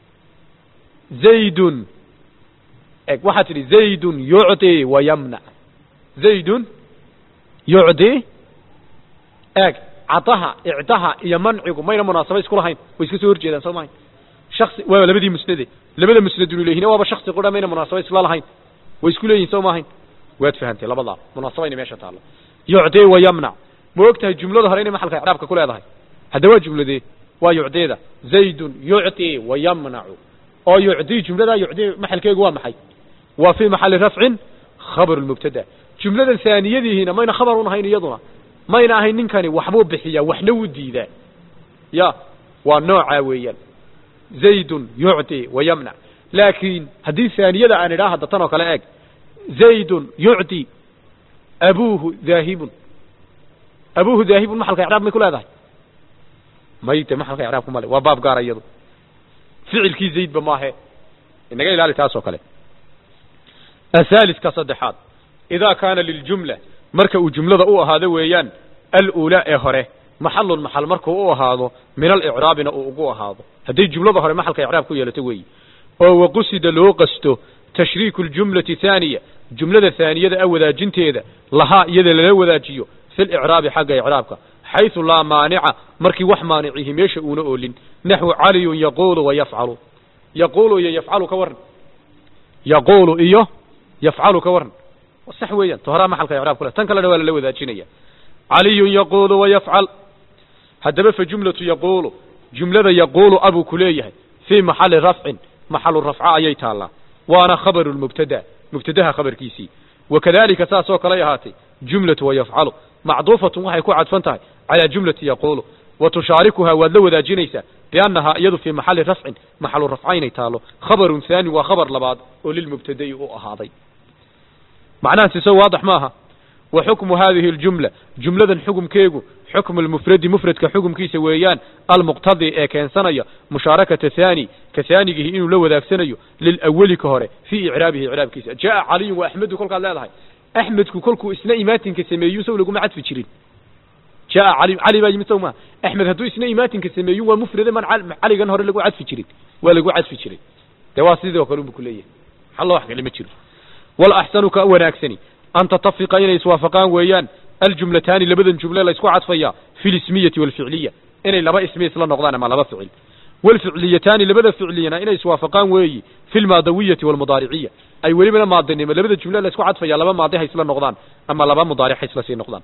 zaydun eg waxaad tidhi zaydun yucdi wa yamnac zaydun yucdi eeg cadaha icdaha iyo mancigu mayna munaasaba isku lahayn way iska soo horjeedaan soo mahayn shaksi waa labadii musnade labada musnadun ilayhina waaba shaksi qura mayna munaasaba isla lahayn way isku leeyihin soo maahayn waad fahantay labadaa munaasabayna meesha taallo yucdi wa yamnac ma og tahay jumlada hore inay maxalka icraabka ku leedahay hadda waa jumladee waa yucdeeda zaydun yucdi wa yamnacu oo yucdi jumladaa yucdi maxalkeegu waa maxay waa fii maxali rafcin khabar lmubtada jumladan haaniyadihiina mayna khabar un ahayn iyaduna mayna ahayn ninkani waxbuu bixiyaa waxna wuu diidaa ya waa noocaa weeyaan zaydun yucdi wa yamnac laakiin haddii haaniyada aan idhaa hadda tan oo kale eeg zaydun yucdi abuuhu daahibun abuuhu daahibun maxalka icraab may ku leedahay mayte maxalka icraabku male waa baab gaara iyadu ficilkii zaydba maahe inaga ilaali taas oo kale athaalidka saddexaad idaa kaana liljumla marka uu jumlada u ahaado weeyaan aluulaa ee hore maxalun maxal markuu u ahaado min alicraabina uu ugu ahaado hadday jumlada hore maxalka icraab ku yeelato weeyi oo waqusida loo qasto tashriiku ljumlati thaaniya jumlada haaniyada a wadaajinteeda lahaa iyada lala wadaajiyo fi licraabi xagga icraabka xayثu laa maanica markii wax maanicihi meesha uuna oolin naxwu caliyun yaquulu wa yafcalu yaquulu iyo yafcalu ka waran yaquulu iyo yafcalu ka waran sax weeyaan to horaa maxalka icraab ku leh tan kalena waa lala wadaajinaya caliyun yaquulu wa yafcal haddaba fa jumlatu yaquulu jumlada yaquulu abuu ku leeyahay fii maxali rafcin maxalu rafca ayay taallaa waana khabaru lmubtada mubtadaha khabarkiisii wakadalika saas oo kaley ahaatay jumlatu wa yafcalu macduufatun waxay ku cadfan tahay calaa jumlati yaquulu wa tushaarikuhaa waad la wadaajinaysaa biannahaa iyadu fii maxali rafcin maxalu rafca inay taalo khabarun haani waa khabar labaad oo lilmubtada'i u ahaaday macnaha siso waadax maaha wa xukmu hadihi اljumla jumladan xukumkeegu xukmu lmufradi mufradka xukumkiisa weeyaan almuqtadi ee keensanaya mushaarakata haani ka haanigihi inuu la wadaagsanayo lilawali ka hore fii icraabihi icraabkiisa jaa caliyun wa axmedu kolkaad leedahay axmedku kolkuu isna imaatinka sameeyu sow laguma cadfi jirin jaa cali cali baa yimid sow maha axmed hadduu isna imaatinka sameeyu waa mufrade man caligan hore lagu cadfi jirin waa lagu cadfi jiray dee waa sidii oo kale unbu kuleeyahay xallo wax kale ma jiro walaxsanu ka wanaagsani an tatafiqa inay iswaafaqaan weeyaan aljumlataani labadan jumle la isku cadfaya fi lismiyati walficliya inay laba ismi isla noqdaan ama laba ficil walficliyataani labada ficliyana inay iswaafaqaan weeyi fi lmaadawiyati walmudaariciya ay welibana maadinimo labada jumle la isku cadfaya laba maadi ha isla noqdaan ama laba mudaaric ha isla sii noqdaan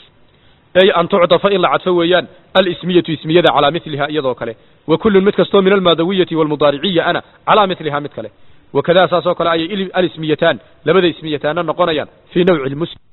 ay an tucdafa in la cadfo weeyaan alismiyatu ismiyada calaa miliha iyadoo kale wa kullun mid kastoo min almaadawiyati walmudaariciya ana calaa miliha mid kale wakadaa saas oo kale ayay alismiyataan labada ismiyataana noqonayaan fii nawci lmuslim